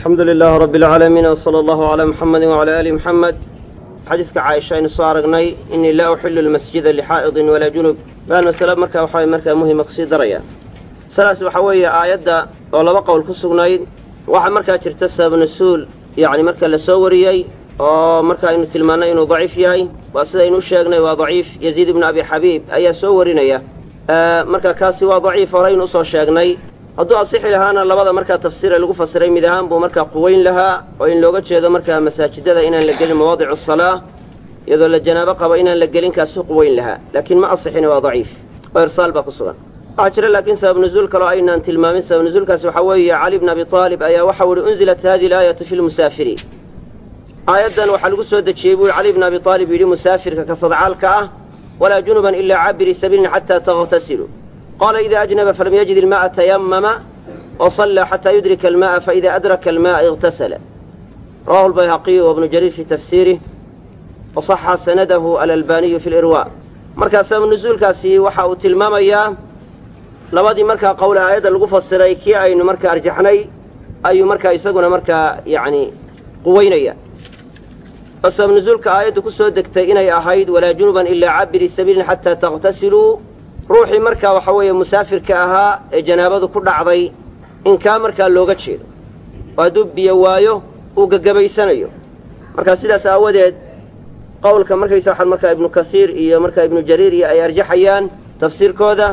alxamdu lilaah rabi alcaalamiin wsala allahu calaa muxamedi wacalaa aali muxamed xadiiska caaisha aynu soo aragnay inii laa uxilu lmasjida lixaa'idin walaa junub baan masale markaa waxaa markaa muhima kusii daraya masalaas waxaa weeye aayadda oo laba qowl ku sugnayd waxaa markaa jirta sabab nasuul yacni marka la soo wariyey oo marka aynu tilmaannay inuu daciif yahay waa sidaynu u sheegnay waa daciif yaziid ibnu abi xabiib ayaa soo warinaya marka kaasi waa daciif horeynu usoo sheegnay hadduu asixi lahaana labada markaa tafsiire lagu fasiray mid ahaan buu markaa quweyn lahaa oo in looga jeedo markaa masaajidada inaan la gelin mawaadicu salaa iyadoo la janaabo qabo inaan la gelin kaasu quweyn lahaa laakiin ma asixina waa daciif oo irsaal baa ku sugan waxaa jira laakiin sabab nuzuul kaloo aynaan tilmaamin sabab nuzuulkaasi waxaa weeye cali bn abi aalib ayaa waxau ihi unzilat hadihi alaayatu fi lmusaafiriin aayaddan waxaa lagu soo dejiyey buu cali bn abi aalib yidhi musaafirka ka sadcaalka ah walaa junuban ilaa caabiri sabiilin xataa taغtasiluu qaala ida ajnaba falam yajid ilma'a tayamama wasallaa xataa yudrika alma'a faida adraka alma'a iغtasala rawahu lbayhaqiyu wabnu jariir fi tafsiirih waصaxa sanadahu alalbaniyu fi lirwa markaa sabab nuzuulkaasi waxa uu tilmaamayaa labadii markaa qowl aayadda lagu fasiray kii aynu markaa arjaxnay ayuu markaa isaguna markaa yacni quweynaya oo sabab nuzuulka aayaddu ku soo degtay inay ahayd walaa junuban ilaa cabiri sabiilin xataa takhtasiluu ruuxii markaa waxa weeye musaafirka ahaa ee janaabadu ku dhacday in kaa markaa looga jeedo oo hadduu biyo waayo uu gagabaysanayo markaa sidaas aawadeed qowlka markaysa waxaad markaa ibnu kasiir iyo markaa ibnu jariir iyo ay arjaxayaan tafsiirkooda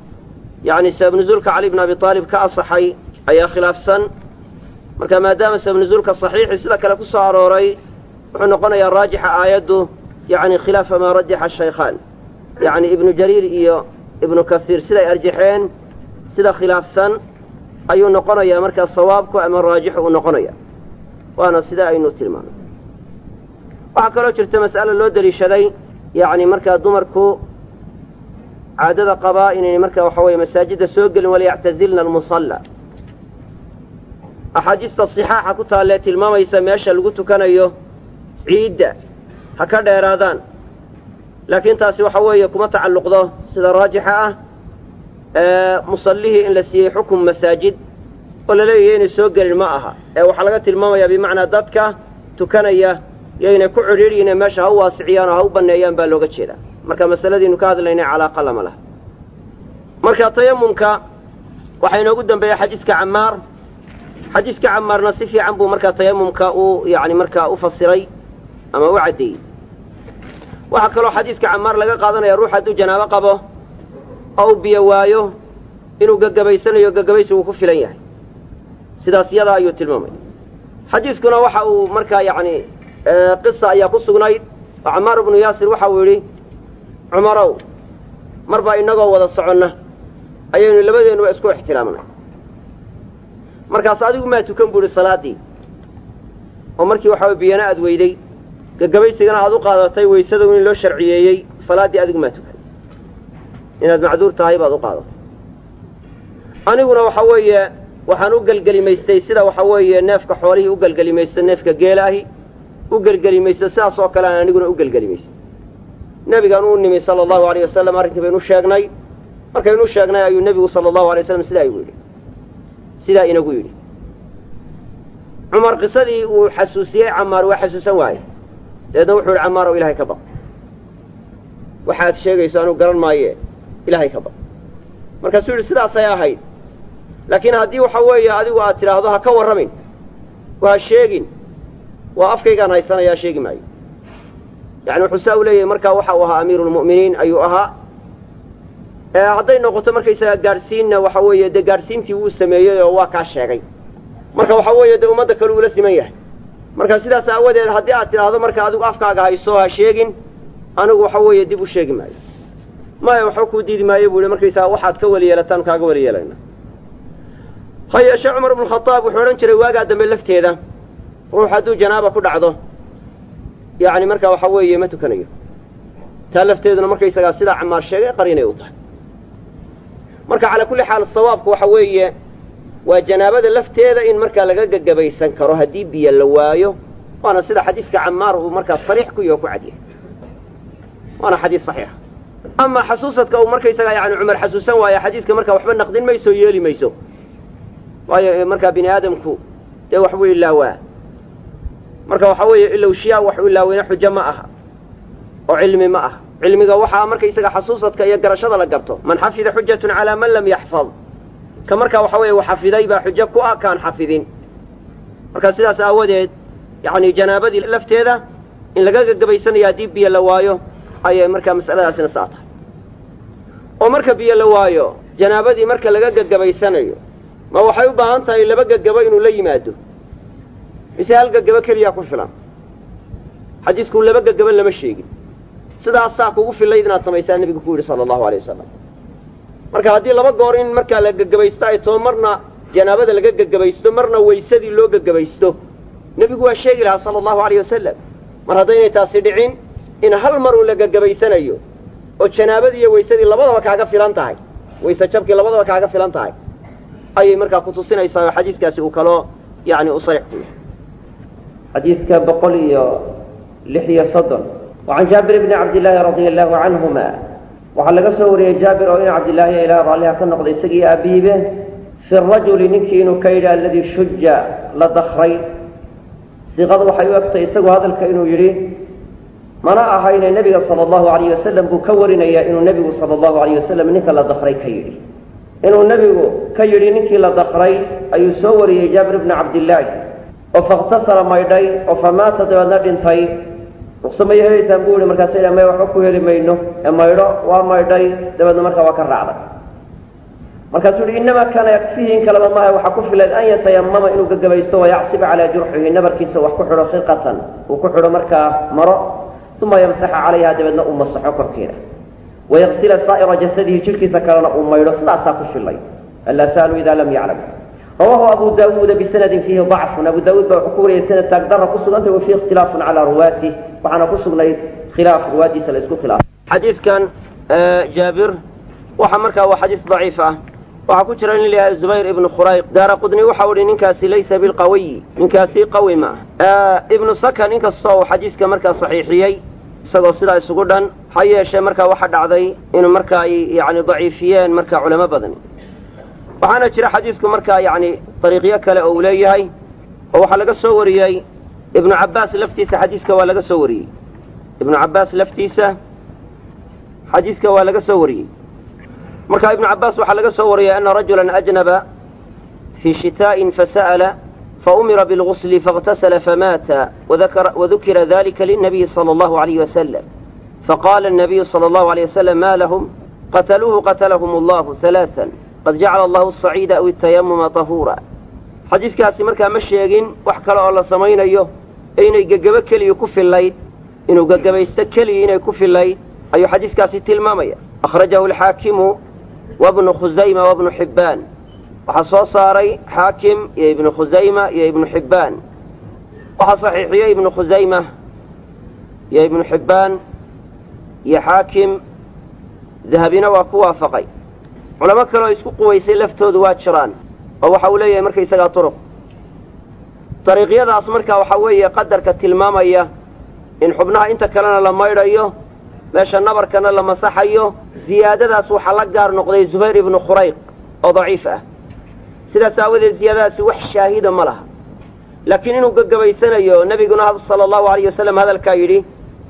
yacni sabab nuzuulka cali bn abi aalib ka asaxay ayaa khilaafsan marka maadaama sabab nuzuulka saxiixi sida kale ku soo arooray wuxuu noqonayaa raajixa aayaddu yacni khilaafa maa rajaxa shaykhaan yacni ibnu jariir iyo ibnu kasiir siday arjaxeen sida khilaafsan ayuu noqonayaa markaa sawaabku ama raajixu uu noqonaya waana sida aynu tilmaamay waxaa kaloo jirta mas'alo loo deliishaday yacni markaa dumarku caadada qabaa inaynay markaa waxa weeye masaajidda soo gelin waliyactazilna almusalla axaadiista sixaaxa ku taallee tilmaamaysa meesha lagu tukanayo ciidda ha ka dheeraadaan laakiin taasi waxa weeye kuma tacalluqdo sida raajixa ah musallihii in la siiyey xukum masaajid oo la leeyahay inay soo gelin ma aha ee waxaa laga tilmaamayaa bimacnaa dadka tukanaya yoynay ku cidhiidhiyine meesha ha u waasiciyaan oo ha u banneeyaan baa looga jeedaa marka masaladiinu ka hadlaynay calaaqa lama laha marka tayamumka waxaa inoogu dambeeya xadiiska camaar xadiiska camaarna si fiican buu markaa tayamumka u yacni markaa u fasiray ama u caddeeyey waxaa kaloo xadiiska camaar laga qaadanaya ruux hadduu janaabo qabo oo u biyo waayo inuu gagabaysanayo gagabaysigu ku filan yahay sidaas yadaa ayuu tilmaamay xadiiskuna waxa uu markaa yacni qisa ayaa ku sugnayd oo camaar ibnu yaasir waxa uu yidhi cumarow mar baa innagoo wada soconna ayaynu labadeennuba isku ixtiraamnay markaas adigu maa tukan buu idhi salaaddii oo markii waxa biyana aad weyday gagabaysigana aad u qaadatay waysada in loo sharciyeeyey salaaddii adigu maa tukan inaad macduur tahay baad u qaadatay aniguna waxa weeye waxaan u gelgelimaystay sida waxa weeye neefka xoolihii u gelgelimaysto neefka geelaahi u gelgelimaysto sidaas oo kale aan aniguna u gelgelimaysto nebigaan u nimi sala allahu alayh wasalam arrinkii baynu sheegnay markaynu sheegnay ayuu nebigu sala allahu alay waslam sidaa igu yidhi sidaa inagu yidhi cumar qisadii uu xasuusiyey camaar waa xasuusan waaye dabeedna wuxuu yidhi camaar ow ilahay ka baq waxaad sheegayso anuu garan maaye ilaahay ka baq markaasuu yidhi sidaasay ahayd laakiin haddii waxa weeye adigu aad tidhaahdo ha ka warramin oo ha sheegin waa afkaygaan haysanayaa sheegi maayo yani wuxuu saa u leeyahay markaa waxa uu ahaa amiiru lmu'miniin ayuu ahaa hadday noqoto markaysaga gaadhsiinna waxa weeye dee gaadhsiintii wuu sameeyey oo waa kaa sheegay marka waxa weeye dee ummadda kale uula siman yahay marka sidaas aawadeed haddii aad tidhaahdo marka adigu afkaaga hayso ha sheegin anigu waxa weeye dib u sheegi maayo maya waxba kuu diidi maayo buu yihi markaysaga waxaad ka weli yeelataan kaaga weli yeelayna ha yeeshee cumar ibnu khadaab wuxuu odhan jiray waagaa dambe lafteeda ruux hadduu janaaba ku dhacdo yacni markaa waxa weeye ma tukanayo taa lafteeduna markaysagaa sidaa camaar sheegay qarinay u tahay marka calaa kulli xaal sawaabku waxa weeye waa janaabada lafteeda in markaa laga gagabaysan karo haddii biyo la waayo waana sida xadiiska camaar uu markaa sariix ku yaho ku cadyahay waana xadiis saxiixa ama xasuusadka uu markaysagaa yani cumar xasuusan waayo xadiiska markaa waxba naqdin mayso yeeli mayso waayo markaa bini aadamku dee waxbuu ilaawaa marka waxa weeye ilowshiyaa wax u ilaaweyna xujo ma aha oo cilmi ma aha cilmiga waxaa markaysaga xasuusadka iyo garashada la garto man xafida xujatun calaa man lam yaxfad ka markaa waxa weeye xafiday baa xujo ku ah kaan xafidin marka sidaas aawadeed yacni janaabadii lafteeda in laga gagabaysanayo haddii biyo la waayo ayay markaa mas'aladaasina saa tahay oo marka biyo la waayo janaabadii marka laga gagabaysanayo ma waxay u baahan tahay laba gegabo inuu la yimaado mise hal gegabo keliyaa ku filan xadiisku laba gegabo lama sheegin sidaasaa kugu fillayd inaad samaysaa nebigu ku yidhi sala allahu alay wasalam marka haddii laba goor in markaa la gegabaysto ay too marna janaabada laga gegabaysto marna waysadii loo gegabaysto nebigu waa sheegi lahaa sala allahu alayh wasalam mar haddaynay taasi dhicin in hal mar uun la gegabaysanayo oo janaabadii iyo waysadii labadaba kaaga filan tahay wayse jabkii labadaba kaaga filan tahay ayay markaa kutusinaysaa oo xadiiskaasi uu kaloo yani u sarix ku yahay xadiidka boqol iyo lix iyo soddon wacan jaabir bni cabdillaahi radia allahu canhuma waxaa laga soo wariyey jaabir oo in cabdillaahi ilaa raalliha ka noqday isagii aabiibe fi rajuli ninkii inuu ka yidhi alladii shuja la dakray siiqadu waxay u egtay isagu hadalka inuu yidhi mana ahayne nebiga sala allahu alayh wasalam buu ka warinayaa inuu nebigu sala allahu alayh wasalam ninka la dakray ka yidhi inuu nebigu ka yidhi ninkii la dakray ayuu soo wariyey jaabir bni cabdillaahi oo fakhtasara maydhay oo famaata dabeedna dhintay ruqso may helaysaan buu yihi markaasa ydha may waxba ku heli mayno ee maydho waa maydhay dabeedna markaa waa ka raacday markaasuu yihi innamaa kaana yakfihi in kaleba maaha waxaa ku filan an yatayamama inuu gagabaysto wayacsiba calaa jurxihi nabarkiisa wax ku xidho khiqatan uu ku xidho markaa maro uma yamsaxa calayha dabeedna uu masaxo korkeeda wayaqsila saa'ira jasadihi jidhkiisa kalena uu maydho sidaasaa ku filay alaa sa'alu ida lam yaclam rawahu abu daawuuda bisanadin fiihi dacfun abu daawuud baa wuxuu ku wariyay sanad taagdara ku sugantay wa fiihi ikhtilaafun calaa ruwaatih waxaana ku sugnayd khilaaf ruwaadiisa la isku khilaafay xadiidkan jaabir waxa markaa waa xadiis daciif ah waxaa ku jira nin layahay zubayr ibnu khurayq daara qudni waxau ihi ninkaasi laysa bilqawiyi ninkaasi qawi ma ah ibnu sakan inkastoo uu xadiiska markaa saxiixiyey isagoo sidaa isugu dhan ha yeeshee markaa waxa dhacday inuu markaa ay yani daciifiyeen markaa culamo badan waxaana jira xadiisku markaa yacni dariiqyo kale oo uu leeyahay oo waxaa laga soo wariyey ibnu cabbaas laftiisa xadiiska waa laga soo wariyey ibnu cabbaas laftiisa xadiiska waa laga soo wariyey marka ibnu cabbaas waxaa laga soo wariyey ana rajulan ajnaba fii shitaa'in fasa'ala faumira bilgusli faاغtasla famaata wadukira dalika lilnabiyi salى allahu alayh wasalam faqala الnabiyu salى allahu alayh wasalam ma lahum qataluuhu qatlahum allahu ثalaaثa qad jacala allahu asaciida aw itayamuma tahuura xadiiskaasi markaa ma sheegin wax kale oo la samaynayo ee inay gegabo keliya ku fillayd inuu gegabaysto keliya inay ku fillayd ayuu xadiiskaasi tilmaamaya akhrajahu alxaakimu wabnu khusayma wabnu xibbaan waxaa soo saaray xaakim iyo ibnu khusayma iyo ibnu xibbaan waxaa saxiixiyey ibnu khusayma iyo ibnu xibbaan iyo xaakim dahabina waa ku waafaqay culamo kaleoo isku quwaysay laftoodu waa jiraan oo waxa uu leeyahay markaysagaa turuq dariiqyadaas markaa waxaa weeye qadarka tilmaamaya in xubnaha inta kalena la maydhayo meesha nabarkana la masaxayo ziyaadadaas waxaa la gaar noqday zubayr ibnu khurayq oo daciif ah sidaas aawadeed ziyaadadaasi wax shaahida ma laha laakiin inuu gegabaysanayo nebiguna sala allahu alayh wasalam hadalkaa yidhi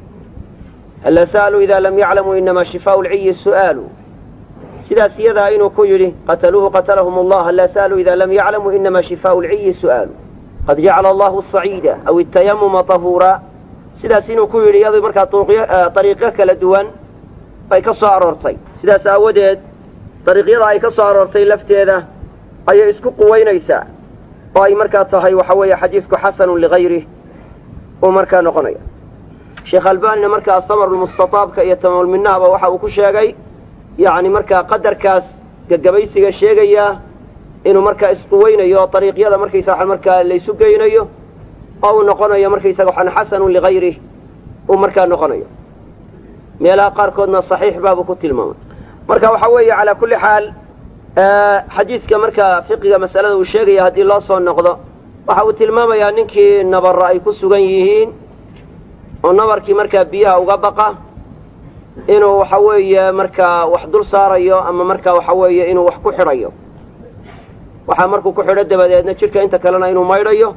halla sa'aluu idaa lam yaclamuu inamaa shifaau lciyi su'aalu sidaas iyadaa inuu ku yidhi qataluuhu qatalahum allah halla sa'aluu idaa lam yaclamuu inamaa shifaau lciyi su'aalu qad jacala allahu asaciida aw itayamuma tahuura sidaas inuu ku yidhi iyadu markaa dariiqyo kala duwan bay ka soo aroortay sidaas aawadeed dariiqyada ay ka soo aroortay lafteeda ayay isku quwaynaysaa oo ay markaa tahay waxa weeye xadiidku xasanun ligayrih uu markaa noqonaya sheekh albanina markaa samarulmustataabka iyo tamaamulminahaba waxa uu ku sheegay yacni markaa qadarkaas gegabaysiga sheegayaa inuu markaa isquweynayo oo dariiqyada markaysa waxa markaa laysu geynayo oo uu noqonayo markaysaga waxaan xasanun ligayrih uu markaa noqonayo meelaha qaarkoodna saxiix baabuu ku tilmaamay marka waxa weeye calaa kulli xaal xadiidka markaa fiqiga masalada uu sheegaya haddii loo soo noqdo waxa uu tilmaamayaa ninkii nabarro ay ku sugan yihiin oo nabarkii markaa biyaha uga baqa inuu waxa weeye markaa wax dul saarayo ama markaa waxa weeye inuu wax ku xidhayo waxaa markuu ku xidho dabadeedna jidhka inta kalena inuu maydhayo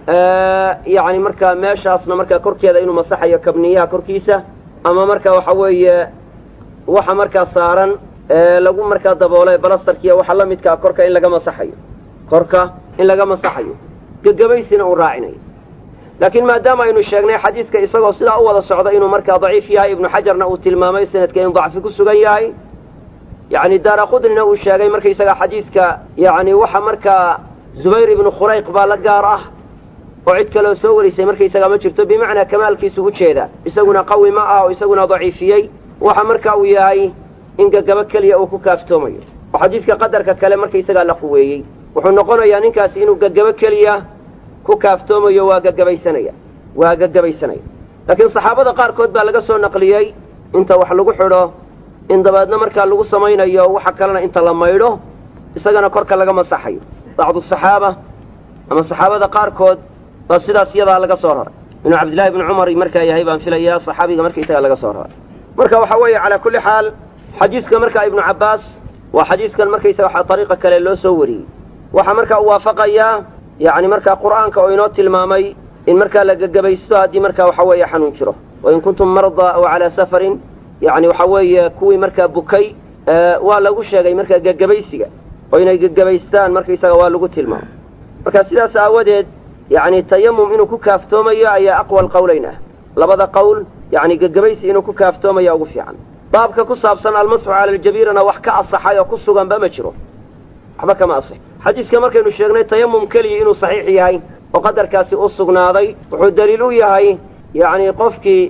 yacni markaa meeshaasna markaa korkeeda inuu masaxayo kabniyaha korkiisa ama marka waxa weeye waxa markaa saaran lagu markaa daboolay balastarkiiya waxa la midkaa korka in laga masaxayo korka in laga masaxayo gegabaysina uu raacinayo laakiin maadaama aynu sheegnay xadiidka isagoo sidaa u wada socda inuu markaa daciif yahay ibnu xajarna uu tilmaamay sanadka in dacfi ku sugan yahay yacni daara qudnina uu sheegay markaysaga xadiidka yacni waxa markaa zubayr ibnu khurayq baa la gaar ah oo cid kaleo soo warisay markaysaga ma jirto bimacnaa kamaalkiisu u jeeda isaguna qawi ma ah oo isaguna daciifiyey waxa marka uu yahay in gagabo keliya uu ku kaaftoomayo oo xadiidka qadarka kale markaysagaa la quweeyey wuxuu noqonayaa ninkaasi inuu gagabo keliya ku kaaftoomayo waa gagabaysanaya waa gagabaysanaya laakiin saxaabada qaarkood baa laga soo naqliyey inta wax lagu xidho in dabeedna markaa lagu samaynayo waxa kalena inta la maydho isagana korka laga masaxayo bacdu saxaaba ama saxaabada qaarkood baa sidaas iyadaa laga soo raray inuu cabdillahi bni cumar markaa yahay baan filayaa saxaabiga markaisaga laga soo raray marka waxa weeye calaa kulli xaal xadiidka markaa ibnu cabbaas waa xadiidkan markaysaga ariiqa kale loo soo wariyey waxaa markaa u waafaqayaa yacni markaa qur'aanka oo inoo tilmaamay in markaa la gagabaysto haddii markaa waxa weeye xanuun jiro wain kuntum mardaa aw calaa safarin yacni waxa weeye kuwii markaa bukay waa lagu sheegay markaa gagabaysiga oo inay gagabaystaan markaysaga waa lagu tilmaamay marka sidaas aawadeed yacni tayamum inuu ku kaaftoomayo ayaa aqwa alqowleyn ah labada qowl yacni gagabaysi inuu ku kaaftoomaya ugu fiican baabka ku saabsan almasxu cala aljabiirana wax ka asaxay oo ku suganba ma jiro waxba kama asix xadiiska markaynu sheegnay tayamum keliya inuu saxiix yahay oo qadarkaasi u sugnaaday wuxuu daliil u yahay yacni qofkii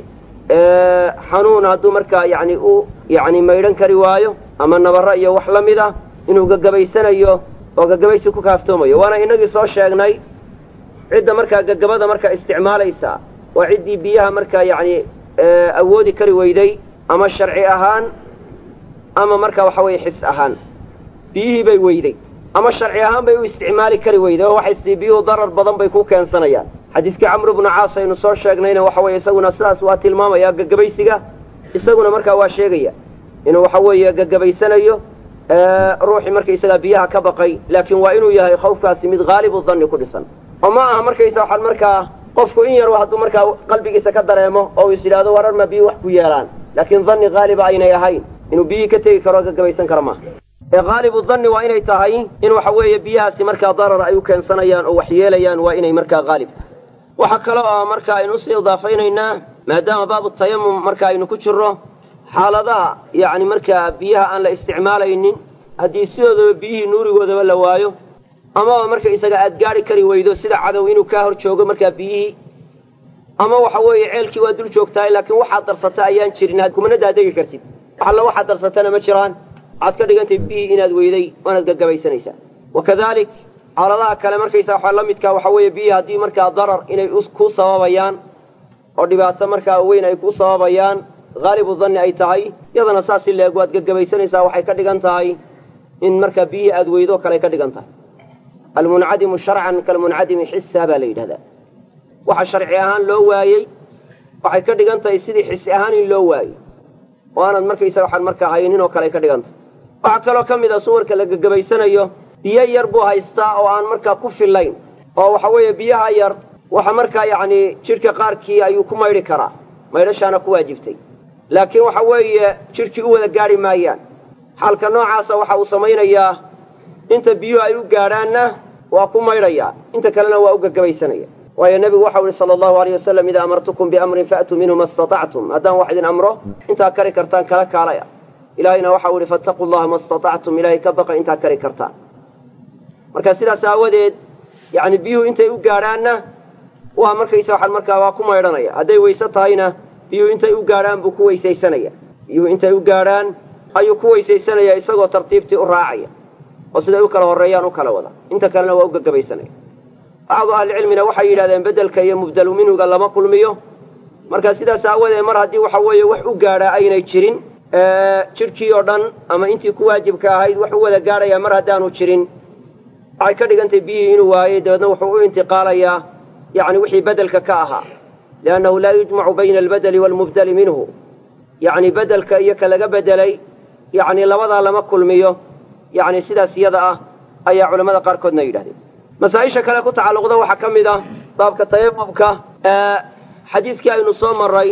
xanuun hadduu markaa yacni u yacni maydhan kari waayo ama nabarro iyo wax la mid ah inuu gagabaysanayo oo gagabaysi ku kaaftoomayo waana inagii soo sheegnay cidda markaa gagabada markaa isticmaalaysa waa ciddii biyaha markaa yacni awoodi kari weyday ama sharci ahaan ama markaa waxa weeye xis ahaan biyihii bay weyday ama sharci ahaan bay u isticmaali kari weyday oo waxay sidii biyuhu darar badan bay ku keensanayaan xadiiskii camru bnu caas aynu soo sheegnayna waxa weeye isaguna sidaas waa tilmaamaya gagabaysiga isaguna markaa waa sheegaya inuu waxa weeye gagabaysanayo ruuxii markaysagaa biyaha ka baqay laakiin waa inuu yahay khawfkaasi mid haalibu danni ku dhisan oo ma aha markaysa waxaan markaa qofku in yar hadduu markaa qalbigiisa ka dareemo oo is yidhahdo warar ma biyi wax ku yeelaan laakiin danni haaliba aynay ahayn inuu biyihii ka tegi karo o gagabaysan karo maaha ee haalibu danni waa inay tahay in waxa weeye biyahaasi markaa darar ay u keensanayaan oo wax yeelayaan waa inay markaa haalib tahay waxa kale oo marka aynu usii idaafaynaynaa maadaama baabu tayamum marka aynu ku jirro xaaladaha yacni markaa biyaha aan la isticmaalaynin haddii sidoodaba biyihii nuurigoodaba la waayo amaba marka isaga aad gaari kari weydo sida cadow inuu kaa hor joogo markaa biyihii ama waxa weeye ceelkii waa dul joogtahay laakiin waxaad darsata ayaan jirin kumana daadegi kartid alla waxaad darsatana ma jiraan waxaad ka dhigantay biyihii inaad weyday waanaad gagabaysanaysaa wakadalik xaaladaha kale markaysa waxaa la midkaa waxa weeye biyihii haddii markaa darar inay ku sababayaan oo dhibaato markaa weyn ay ku sababayaan haalibu danni ay tahay iyadana saas si leeg waad gagabaysanaysaa waxay ka dhigan tahay in markaa biyihii aad weydo kale ka dhigan tahay almuncadimu sharcan kalmuncadimi xisa baa la yidhahdaa waxa sharci ahaan loo waayey waxay ka dhigan tahay sidii xisi ahaan in loo waayey oo aanad markaysaga waxaan markaa haynin oo kale ay ka dhigan tahay waxaa kaloo ka mid a suwarka la gagabaysanayo biyo yar buu haystaa oo aan markaa ku fillayn oo waxa weeye biyaha yar waxa markaa yacni jidhka qaarkii ayuu ku maydhi karaa maydhashaana ku waajibtay laakiin waxa weeye jidhkii u wada gaadhi maayaan xaalka noocaasa waxa uu samaynayaa inta biyuhu ay u gaadhaanna waa ku maydhayaa inta kalena waa u gagabaysanaya waayo nebigu waxau ihi sala allahu aleyh wasalam idaa amartukum biamrin faatuu minhu ma istatactum haddaan wax idin amro intaa kari kartaan kala kaalaya ilaahayna waxau ihi fattaquu llaha ma istatactum ilaahay ka baqa intaa kari kartaan marka sidaas aawadeed yacni biyuhu intay u gaadhaanna waa markaysa waxaan markaa waa ku maydhanaya hadday weyse tahayna biyuhu intay u gaadhaan buu ku weysaysanaya biyuhu intay u gaadhaan ayuu ku weysaysanaya isagoo tartiibtii u raacaya oo siday u kala horreeyaan u kala wada inta kalena waa u gagabaysanaya bacdu ahlicilmina waxay yidhahdeen beddelka iyo mubdalu minhuga lama kulmiyo marka sidaas aawadeed mar haddii waxa weeye wax u gaadhaa aynay jirin jidhkii oo dhan ama intii ku waajibka ahayd wax u wada gaadhayaa mar haddaanu jirin waxay ka dhigantay biyihii inuu waayey dabeedna wuxuu u intiqaalayaa yacni wixii bedelka ka ahaa liannahu laa yujmacu bayna albedeli waalmubdeli minhu yacni bedelka iyo ka laga bedelay yacni labadaa lama kulmiyo yacni sidaas iyada ah ayaa culamada qaarkoodna yidhahdeen masaa-isha kale ku tacalluqda waxaa ka mid ah baabka tayamumka xadiiskii aynu soo maray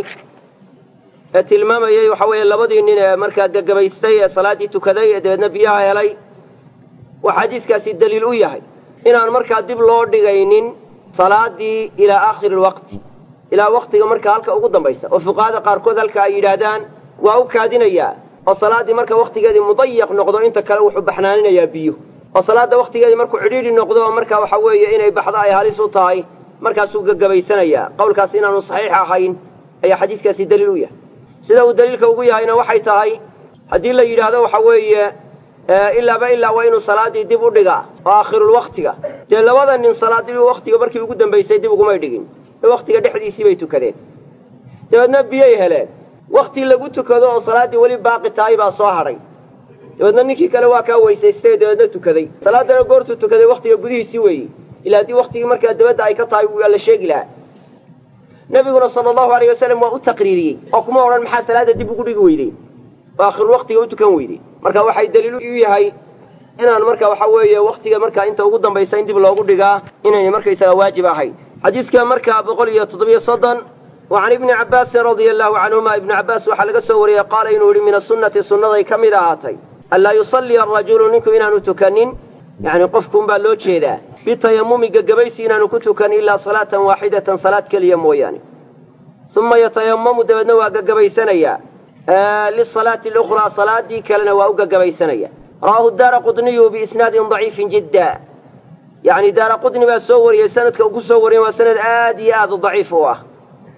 ee tilmaamayey waxa weeye labadii nin ee markaa gagabaystay ee salaaddii tukaday ee dabeedna biyaha helay waxaa xadiiskaasi daliil u yahay inaan markaa dib loo dhigaynin salaadii ilaa aakhiri lwaqti ilaa waqtiga markaa halka ugu dambaysa oo fuqahada qaarkood halka ay yidhaahdaan waa u kaadinayaa oo salaaddii marka waktigeedii mudayaq noqdo inta kale wuxuu baxnaaninayaa biyo oo salaadda waktigeedii markuu cidhiidhi noqdo oo marka waxa weeye inay baxdo ay halis u tahay markaasuu gagabaysanayaa qowlkaasi inaanu saxiix ahayn ayaa xadiiskaasi daliil u yahay sida uu daliilka ugu yahayna waxay tahay haddii la yidhaahdo waxa weeye ilaaba ilaa waa inuu salaaddii dib u dhigaa oo aakhirulwaktiga dee labada nin salaaddii waktiga markii ugu dambaysay dib ugumay dhigin ee waktiga dhexdiisii bay tukadeen dabeedna biyay heleen wakti lagu tukado oo salaaddii weli baaqi tahay baa soo hadhay dabeedna ninkii kale waa kaa weysaystay dabeedna tukaday salaaddana goortuu tukaday waktiga gudihiisii weeye ilaa haddii waktigii markaa dabadda ay ka tahay waa la sheegi lahaa nebiguna sala allahu alayh wasalam waa u taqriiriyey oo kuma odhan maxaa salaadda dib ugu dhigi weydey oo akhirul waktiga u tukan weydey marka waxay daliil u yahay inaan marka waxa weeye waktiga markaa inta ugu dambaysa in dib loogu dhigaa inaynay markaysaga waajib ahayn xadiiska markaa boqol iyo toddobiyo soddon wa can ibni cabbaasin radia allahu canhuma ibnu cabbaas waxaa laga soo wariyey qaala inuu yihi min asunnati sunnaday ka mid ahaatay anlaa yusalliya arajulu ninku inaanu tukanin yacni qofkuunbaa loo jeedaa bitayamumi gagabaysi inaanu ku tukan ilaa salaatan waaxidatan salaad keliya mooyaane uma yatayamamu dabeedna waa gagabaysanayaa lisalaati alukhraa salaaddii kalena waa u gagabaysanaya rawaahu daara qudniyu biisnaadin daciifin jidda yacni daara qudni baa soo wariyey sanadka uu ku soo wariyey waa sanad aad iyo aad u daciif u ah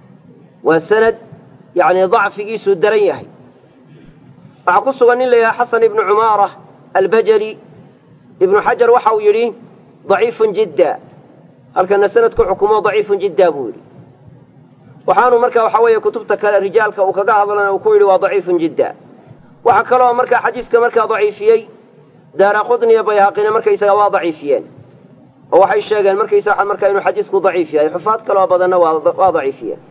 waa sanad yacni dacfigiisuu daran yahay waxaa ku sugan nin la yidhaha xasan ibnu cumaara albajali ibnu xajar waxa uu yidhi daciifun jidda halkana sanadku xukumo daciifun jidda buu yidhi waxaanu marka waxa weeye kutubta kale rijaalka uu kaga hadlana uu ku yidhi waa daciifun jidda waxaa kaloo markaa xadiiska markaa daciifiyey daara qudniya bayhaqina markaysaga waa daciifiyeen oo waxay sheegeen markaysa markaa inuu xadiisku daciif yahay xufaad kaloo badanna waa daciifiyeen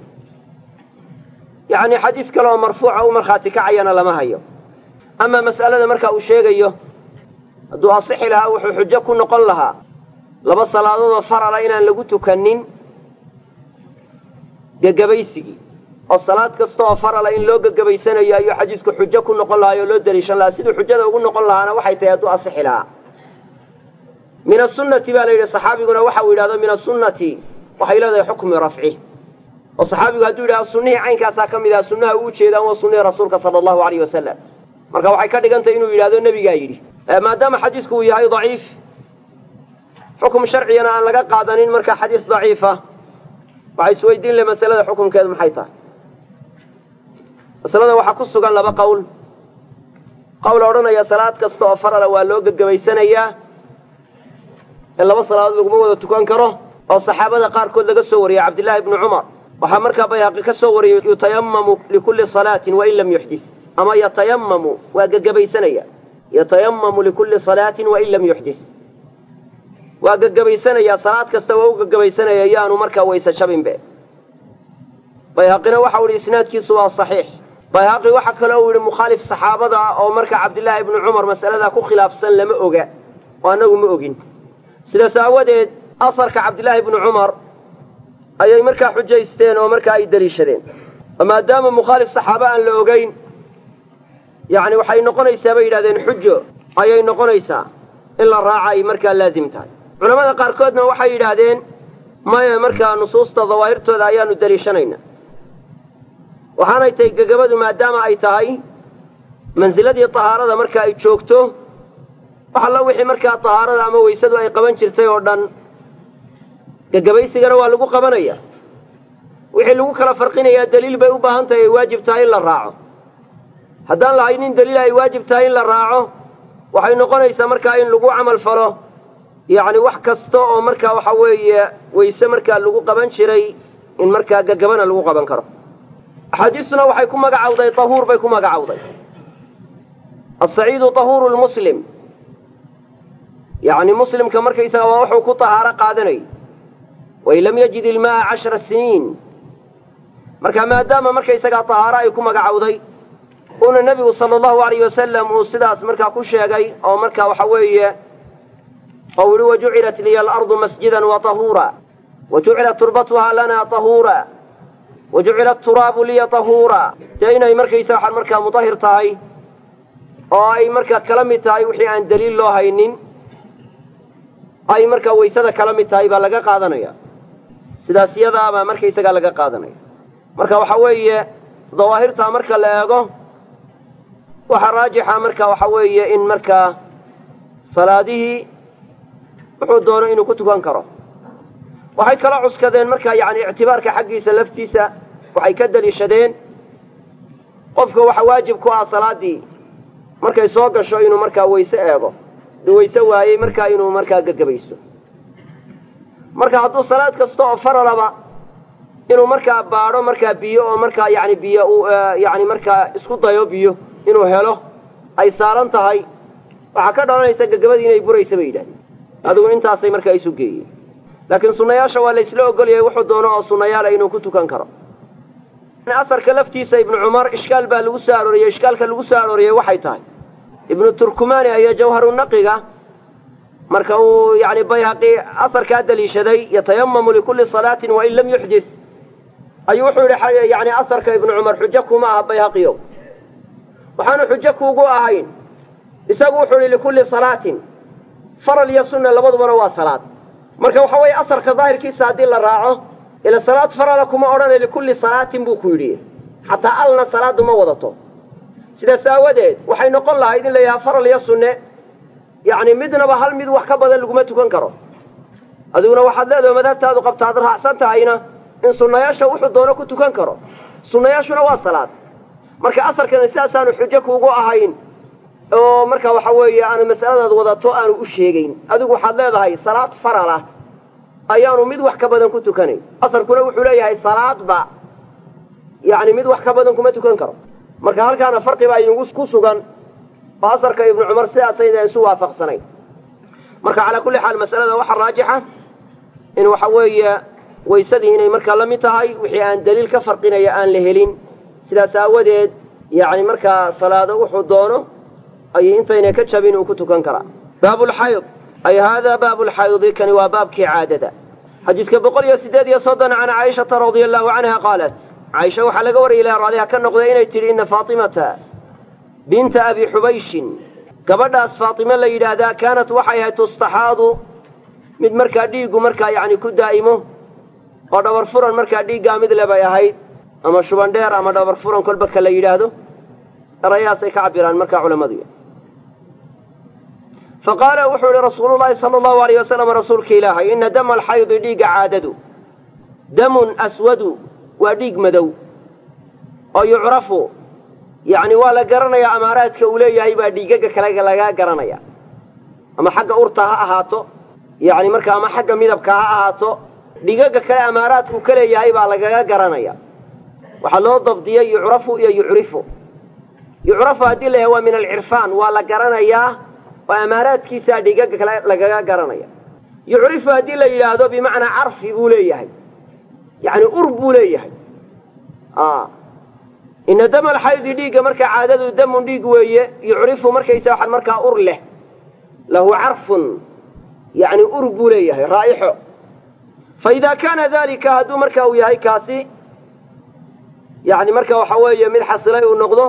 yacni xadiis kaleoo marfuuca u markhaati kacayana lama hayo ama mas'alada marka uu sheegayo hadduu asixi lahaa wuxuu xujo ku noqon lahaa laba salaadoodoo farala inaan lagu tukanin gagabaysigii oo salaad kasta oo farala in loo gagabaysanayo ayuu xadiisku xujo ku noqon lahaa oo loo daliishan lahaa siduu xujada ugu noqon lahaana waxay tahay hadduu asixi lahaa min asunnati baa la yidhi saxaabiguna waxa uu yidhahdo min asunnati waxay leedahay xukmi rafci oo saxaabigu hadduu yidhahdo sunnihii caynkaasaa ka mid aha sunnaha uu ujeedaan waa sunnihii rasuulka sala allahu alayh wasalam marka waxay ka dhigantahy inuu yidhahdo nebigaa yidhi maadaama xadiisku uu yahay daciif xukum sharcigana aan laga qaadanin marka xadiis daciifa waxay isweydiin le masalada xukumkeedu maxay tahay masalada waxaa ku sugan laba qowl qowl odhanaya salaad kasta oo farala waa loo gagabaysanayaa in laba salaadood laguma wada tukan karo oo saxaabada qaarkood laga soo wariyey cabdillaahi ibnu cumar waxaa markaa bayhaqi ka soo wariyey yutayamamu likulli salaatin wain lam yuxdis ama yatayamamu waa gagabaysanaya yatayamamu likulli salaatin wain lam yuxdis waa gagabaysanayaa salaad kasta waa u gagabaysanaya yaanu markaa wayse jabinbe bayhaqina waxau ihi isnaadkiisu waa saxiix bayhaqi waxa kale uu yihi mukhaalif saxaabada ah oo markaa cabdillaahi ibnu cumar masaladaa ku khilaafsan lama oga oo annagu ma ogin sidaas aawadeed asarka cabdillaahi ibnu cumar ayay markaa xujaysteen oo markaa ay daliishadeen oo maadaama mukhaalif saxaaba aan la ogeyn yacni waxay noqonaysaa bay yidhahdeen xujo ayay noqonaysaa in la raaca ay markaa laazim tahay culamada qaarkoodna waxay yidhaahdeen maya markaa nusuusta dawaahirtooda ayaanu daliishanayna waxaanay tahay gegabadu maadaama ay tahay mansiladii tahaarada marka ay joogto wax alla wixii markaa tahaarada ama weysadu ay qaban jirtay oo dhan gegabaysigana waa lagu qabanaya wixii lagu kala farqinayaa daliil bay u baahan tahay ay waajib tahay in la raaco haddaan lahaynin daliil ay waajib tahay in la raaco waxay noqonaysaa markaa in lagu camal falo yacni wax kasta oo markaa waxa weeye weyse markaa lagu qaban jiray in markaa gegabana lagu qaban karo axaadiistuna waxay ku magacawday tahuur bay ku magacawday asaciidu tahuuru lmuslim yacni muslimka markaysaga waa wuxuu ku tahaaro qaadanay wain lam yajid ilma'a cashara siniin marka maadaama markaysagaa tahaaro ay ku magacawday uuna nebigu sala allahu alayh wasalam uu sidaas markaa ku sheegay oo markaa waxa weeye oo yihi wajucilat liya alardu masjidan wa tahuura wajucilat turbatuhaa lana tahuura wajucilat turaabu liya tahuura dee inay markaysa waxaan markaa mutahir tahay oo ay markaa kala mid tahay wixii aan daliil loo haynin ay markaa waysada kala mid tahay baa laga qaadanaya sidaas iyadaabaa markaysagaa laga qaadanaya marka waxa weeye dawaahirtaa marka la eego waxaa raajixa marka waxa weeye in markaa salaadihii wuxuu doono inuu ku tukan karo waxay kala cuskadeen marka yani ictibaarka xaggiisa laftiisa waxay ka daliishadeen qofka waxa waajib ku ah salaadii markay soo gasho inuu markaa wayse eego du wayse waayey markaa inuu markaa gagabaysto marka hadduu salaad kasta oo faralaba inuu markaa baadho markaa biyo oo markaa yani biyo u yani markaa isku dayo biyo inuu helo ay saaran tahay waxaa ka dhalanaysa gagabadii inay buraysa bay yidhahdeen adigu intaasay markaa isu geeyeen laakiin sunnayaasha waa la isla ogolyahay wuxuu doono oo sunnayaala inuu ku tukan karo asarka laftiisa ibnu cumar ishkaal baa lagu soo arooriyey ishkaalka lagu soo arooriyey waxay tahay ibnu turkumani ayaa jawharunaqiga marka uu yani bayhaqi asarkaa daliishaday yatayamamu likulli salaatin wain lam yuxdis ayuu wuxuu yidhi yani asarka ibnu cumar xujo kuma aha bayhaqiyo waxaanu xujo kuugu ahayn isagu wuxuu yihi likulli salaatin faral iyo sunna labadubana waa salaad marka waxa weeye asarka daahirkiisa haddii la raaco ila salaad farala kuma odhanay likulli salaatin buu ku yidhi xataa alna salaadu ma wadato sidaas aawadeed waxay noqon lahayd in la yidhaha faral iyo sunne yacni midnaba hal mid wax ka badan laguma tukan karo adiguna waxaad leedahay madhabtaadu qabta ad raacsan tahayna in sunnayaasha wuxuu doono ku tukan karo sunnayaashuna waa salaad marka asarkana sidaasaanu xujo kuugu ahayn oo marka waxa weeye aanu mas'aladaad wadato aanu u sheegayn adigu waxaad leedahay salaad faral ah ayaanu mid wax ka badan ku tukanayn asarkuna wuxuu leeyahay salaadba yacni mid wax ka badan kuma tukan karo marka halkaana farqi baa idinku ku sugan oo asarka ibnu cumar sidaasayna isu waafaqsanayn marka calaa kulli xaal mas'alada waxaa raajixa in waxa weeye waysadii inay markaa la mid tahay wixii aan daliil ka farqinaya aan la helin sidaas aawadeed yacni markaa salaado wuxuu doono ayay intaynay ka jabin uu ku tukan karaa baabulxayd ay haadaa baabulxaydi kani waa baabkii caadada xadiidka boqol iyo siddeed iyo soddon can caaishata radia allahu canha qaalat caaisha waxaa laga wariyay ilaha raadiha ka noqday inay tidhi ina faatimata binta abi xubayshin gabadhaas faatime la yidhaahdaa kaanat waxay ahayd tustaxaadu mid markaa dhiiggu markaa yacni ku daa'imo oo dhabar furan markaa dhiiggaa mid le bay ahayd ama shuban dheer ama dhabar furan kolba ka la yidhaahdo erayahaasay ka cabiraan markaa culammadu fa qaala wuxuu yihi rasuulu llaahi sala allahu alayh wasalam rasuulka ilaahay ina dama alxaydi dhiigga caadadu damun aswadu waa dhiig madow oo yucrafu yacni waa la garanayaa amaaraadka uu leeyahay baa dhiigaga kale lagaa garanaya ama xagga urta ha ahaato yacni marka ama xagga midabka ha ahaato dhiigaga kale amaaraadku ka leeyahay baa lagaga garanaya waxaa loo dabdiyey yucrafu iyo yucrifu yucrafu haddii la yahay waa min alcirfaan waa la garanayaa oo amaaraadkiisaa dhiigaga kale lagaga garanaya yucrifu haddii la yidhaahdo bimacnaa carfi buu leeyahay yacni ur buu leeyahay ina dama alxaydi dhiigga markaa caadadu damun dhiig weeye yucrifu markaysa waxaan markaa ur leh lahu carfun yacni ur buu leeyahay raa'ixo fa idaa kaana dalika hadduu marka uu yahay kaasi yacni marka waxa weeye mid xasilay uu noqdo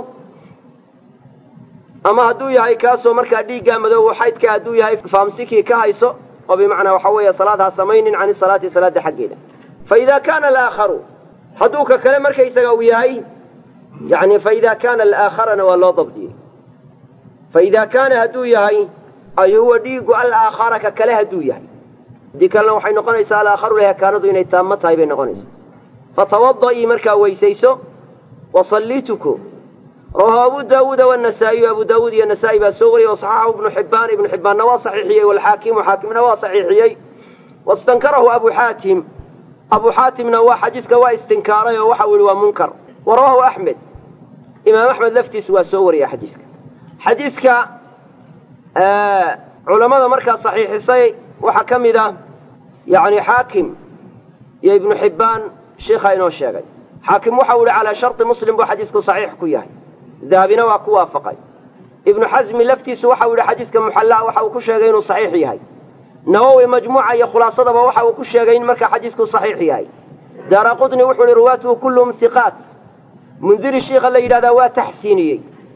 ama hadduu yahay kaasoo markaa dhiiggaa madoobo xaydka hadduu yahay faamsikii ka hayso oo bimacnaa waxa weeye salaad ha samaynin cani salaati salaada xaggeeda fa idaa kaana alaakharu hadduu ka kale markaysaga uu yahay yani faida kaana alaakharana waa loo dabdiyey faida kaana hadduu yahay ay huwa dhiigu alaakhara ka kale hadduu yahay haddii kalena waxay noqonaysaa alaakharu lehekaanadu inay taamo tahay bay noqonaysaa fatawadaii markaa weysayso wasallii tuko rawahu abu daawuuda wanasaa'iyu abu daawuud iyo nasaa-i baa soo wariyey wasaxaxahu ibnu xibbaan ibnu xibbaanna waa saxiixiyey waalxaakimu xaakimna waa saxiixiyey wastankarahu abu xaatim abu xaatimna waa xadiiska waa istinkaaray oo waxau yihi waa munkar warawahu axmed imaam axmed laftiisu waa soo wariya xadiiska xadiiska culammada markaa saxiixisay waxaa ka mid ah yani xaakim iyo ibnu xibbaan sheikhaa inoo sheegay xaakim waxau yihi calaa sharti muslim buu xadiisku saxiix ku yahay dahabina waa ku waafaqay ibnu xasmi laftiisu waxau yihi xadiiska muxallaa waxa uu ku sheegay inuu saxiix yahay nawowi majmuuca iyo khulaasadaba waxa uu ku sheegay in markaa xadiisku saxiix yahay daara qutni wuxuu ihi ruwaatuhu kulluhum hiqaat mundiri shiikha la yidhahdaa waa taxsiiniyey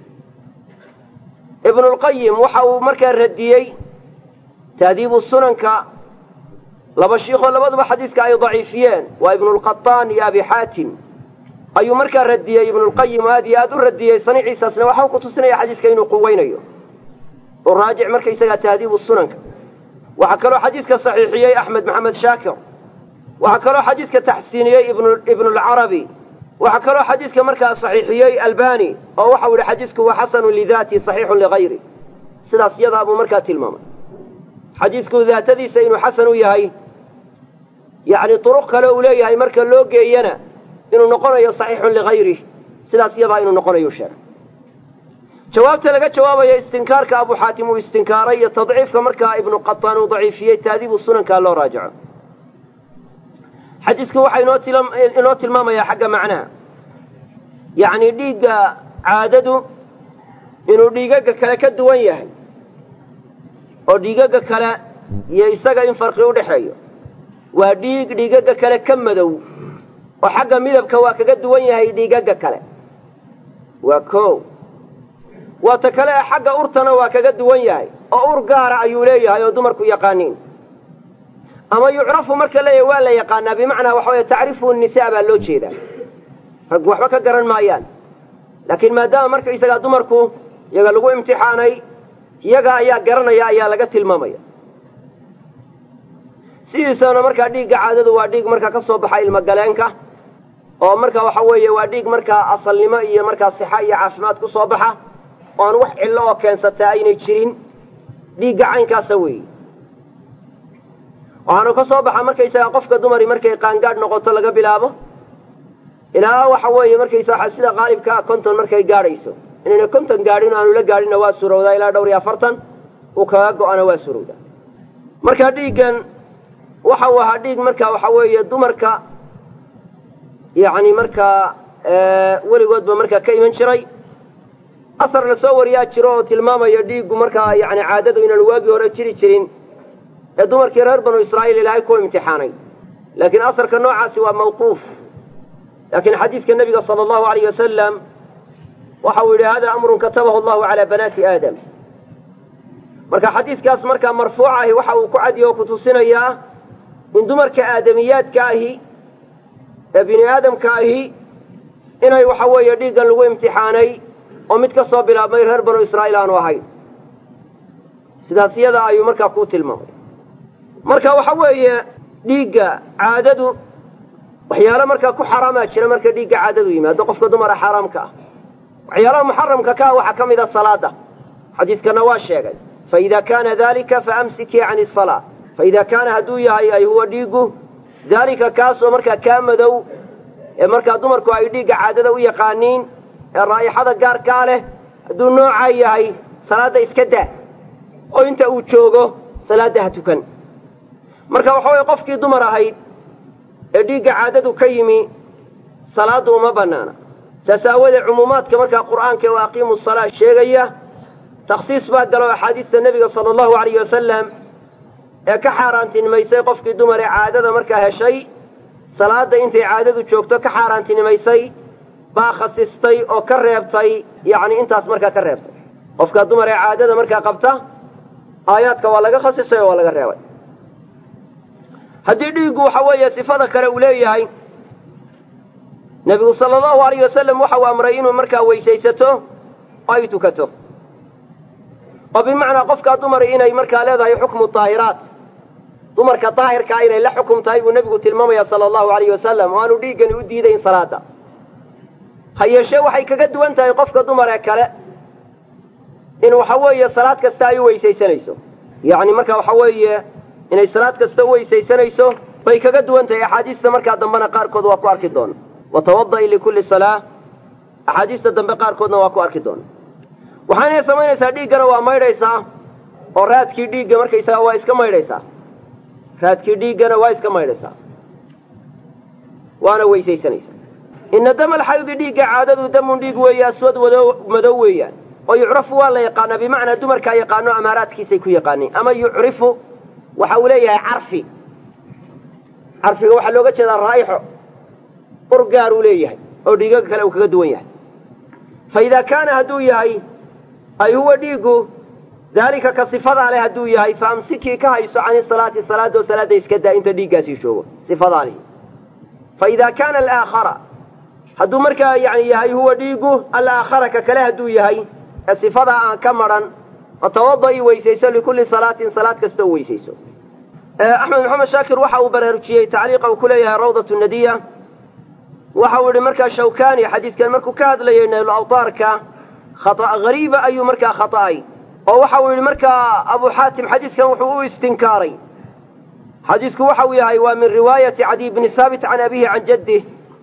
ibnulqayim waxa uu markaa radiyey tahdiibu sunanka laba shiikhoo labaduba xadiiska ay daciifiyeen waa ibnulqataan iyo abi xaatim ayuu markaa radiyey ibnulqayim aad iyo aad u radiyey saniiciisaasna waxau ku tusinaya xadiiska inuu quweynayo oo raajic markaysagaa tahdiibu sunanka waxaa kaloo xadiiska saxiixiyey axmed maxamed shaakir waxaa kaloo xadiiska taxsiiniyey ibnulcarabi waxaa kaloo xadiiska markaa saxiixiyey albani oo waxau yihi xadiisku waa xasanu lidaati saxiixun ligayri sidaas yadaa buu markaa tilmaamay xadiisku daatadiisa inuu xasan u yahay yacni duruq kale uu leeyahay marka loo geeyana inuu noqonayo saxiixun ligayrih sidaas yadaa inuu noqonayo sheegay jawaabta laga jawaabayo istinkaarka abu xaatim uu istinkaaray iyo tadciifka markaa ibnu qataan uu daciifiyey taadiibu sunankaa loo raajaco xadiisku waxaa inoo tilmaamayaa xagga macnaha yacni dhiigga caadadu inuu dhiigaga kale ka duwan yahay oo dhiigaga kale iyo isaga in farqi u dhexeeyo waa dhiig dhiigaga kale ka madow oo xagga midabka waa kaga duwan yahay dhiigaga kale waa ko waa ta kale ee xagga urtana waa kaga duwan yahay oo ur gaara ayuu leeyahay oo dumarku yaqaaniin ama yucrafu marka leeyahay waa la yaqaanaa bimacnaa waxa weye tacrifu nisaa baa loo jeedaa raggu waxba ka garan maayaan laakiin maadaama markaysagaa dumarku iyaga lagu imtixaanay iyaga ayaa garanaya ayaa laga tilmaamaya sidiisana markaa dhiigga caadadu waa dhiig markaa ka soo baxa ilmagaleenka oo marka waxa weeye waa dhiig markaa asalnimo iyo markaa sixa iyo caafimaad ku soo baxa oo aan wax cillo oo keensataa aynay jirin dhiigga caynkaasa weeye waxaanu ka soo baxa markaysaga qofka dumari markay qaangaadh noqoto laga bilaabo ilaa waxa weeye markaysaa sida qaalibkaa konton markay gaadhayso inayna konton gaadhin aanu la gaadhinna waa surowdaa ilaa dhowr iyo afartan uu kaga go-ana waa surowdaa marka dhiiggan waxa uu ahaa dhiig marka waxa weeye dumarka yacni markaa weligoodba markaa ka iman jiray asar la soo wariyaa jiro oo tilmaamaya dhiiggu markaa yani caadadu inaan waagii hore jiri jirin ee dumarkii reer banu israa'iil ilaahay ku imtixaanay laakiin asarka noocaasi waa mawquuf laakiin xadiidka nebiga sala allahu alayh wasalam waxa uu yidhi hada amrun katabahu allahu calaa banaati aadam marka xadiidkaas markaa marfuuc ahi waxa uu ku cadiyo oo ku tusinayaa in dumarka aadamiyaadka ahi ee bini aadamka ahi inay waxa weeye dhiiggan lagu imtixaanay oo mid ka soo bilaabmay reer banu israa'iil aanu ahayn sidaas iyada ayuu markaa kuu tilmaamay marka waxa weeye dhiigga caadadu waxyaalo markaa ku xaraamaa jira marka dhiigga caadadu yimaado qofka dumara xaaraamka ah waxyaalaha muxaramka ka ah waxaa ka mid a salaada xadiiskana waa sheegay faida kaana dalika faamsikii can isalaa faida kaana hadduu yahay ay huwa dhiiggu daalika kaasoo markaa kaa madow ee markaa dumarku ay dhiigga caadada u yaqaaniin ee raa'ixada gaarkaa leh hadduu noocaa yahay salaadda iska daa oo inta uu joogo salaadda ha tukan marka waxa weye qofkii dumar ahayd ee dhiigga caadadu ka yimi salaaddu uma bannaana saas aawoodee cumuumaadka markaa qur'aanka ee aqiimu salaa sheegaya takhsiis baa galo axaadiista nebiga sala allahu alayh wasalam ee ka xaaraantinimaysay qofkii dumar ee caadada markaa heshay salaadda intay caadadu joogto ka xaaraantinimaysay baa khasistay oo ka reebtay yacni intaas markaa ka reebtay qofka dumar ee caadada markaa qabta aayaadka waa laga khasisay oo waa laga reebay haddii dhiiggu waxa weeye sifada kale uu leeyahay nebigu sala allahu alayh wasalam waxa uu amray inuu markaa weysaysato oo ay tukato oo bimacnaa qofkaa dumari inay markaa leedahay xukmu daahiraat dumarka daahirkaa inay la xukum tahay buu nebigu tilmaamaya sala allahu alayh wasalam oo aanu dhiiggani u diidayn salaada ha yeeshee waxay kaga duwan tahay qofka dumar ee kale in waxa weeye salaad kasta ay u weysaysanayso yacni marka waxa weeye inay salaad kasta u weysaysanayso bay kaga duwan tahay axaadiista markaa dambena qaarkood waa ku arki doona watawada'i likulli salaa axaadiista dambe qaarkoodna waa ku arki doona waxaanay samaynaysaa dhiiggana waa maydhaysaa oo raadkii dhiigga markaysaga waa iska maydhaysaa raadkii dhiiggana waa iska maydhaysaa waana weysaysanaysaa ina dama alxaydi dhiigga caadadu damun dhiig weeye aswad wado madow weeyaan oo yucrafu waa la yaqaanaa bimacnaa dumarkaa yaqaano amaaraadkiisay ku yaqaaniin ama yucrifu waxa uu leeyahay carfi carfiga waxaa looga jeedaa raa'ixo ur gaar uu leeyahay oo dhiigaga kale uu kaga duwan yahay fa idaa kaana hadduu yahay ay huwa dhiiggu daalika ka sifadaa leh hadduu yahay fa amsikii ka hayso cani salaati salaadoo salaadda iska daa inta dhiiggaasii joogo sifadaa lihi fa idaa kaana alaakhara hadduu markaa yani yahay huwa dhiiggu alaakhara ka kale hadduu yahay ee sifadaa aan ka madhan fatawada'i weysayso likulli salaatin salaad kasta u weysayso axmed maxamed shaakir waxa uu baraarujiyey tacliiqa uu ku leeyahay rawdatu nadiya waxa uu yihi markaa shawkani xadiidkan markuu ka hadlayay naylu awtaarka khata hariiba ayuu markaa khata'ay oo waxa uu yidhi markaa abu xaatim xadiidkan wuxuu u istinkaaray xadiidku waxa uu yahay waa min riwaayati cadiy bni haabit can abihi can jaddih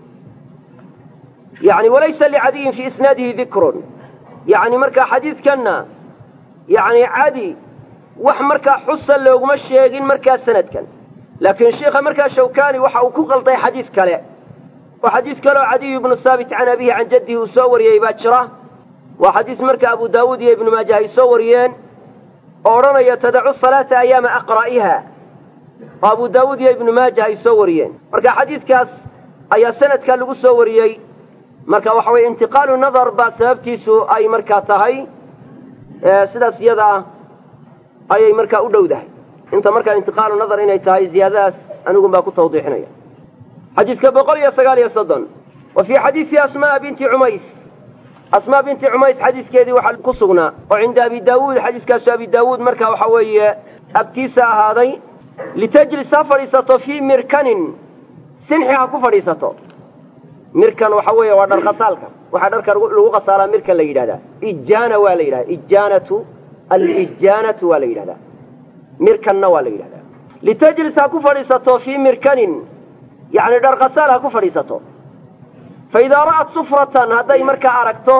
yani walaysa licadiyin fii isnaadihi dikrun yani markaa xadiidkanna yani cadi wax markaa xusa looguma sheegin markaa sanadkan laakiin sheikha markaa shawkani waxa uu ku qalday xadiid kale oo xadiis kaleoo cadiyu ibnu haabit can abihi can jaddihi uu soo wariyey baa jira waa xadiis marka abu daawuud iyo ibnu maaja ay soo wariyeen oo odhanaya tadacu salaata ayaama aqra'iha oo abu daawuud iyo ibnu maaja ay soo wariyeen marka xadiidkaas ayaa sanadkaa lagu soo wariyey marka waxa weye intiqaalu nadar baa sababtiisu ay markaa tahay sidaas iyada ah ayay markaa u dhowdahay inta markaa intiqaalu nadar inay tahay ziyaadadaas anigun baa ku tawdiixinaya xadiidka boqol iyo sagaal iyo soddon wa fii xadiisi asmaa binti cumays asmaa binti cumays xadiiskeedii waxaa ku sugnaa oo cinda abi daawuud xadiiskaasu abi daawuud marka waxa weeye abtiisa ahaaday litajlis ha fadhiisato fii mirkanin sinxi ha ku fadhiisato mirkan waxa weeye waa dharqasaalka waxaa dharka lagu qasaalaa mirkan la yidhahdaa ijaana waa la yidhahda ijaanatu alijaanatu waa la yidhahdaa mirkanna waa la yidhahdaa litajlis ha ku fadhiisato fii mirkanin yani dharqasaal ha ku fadhiisato fa idaa ra'at sufratan hadday markaa aragto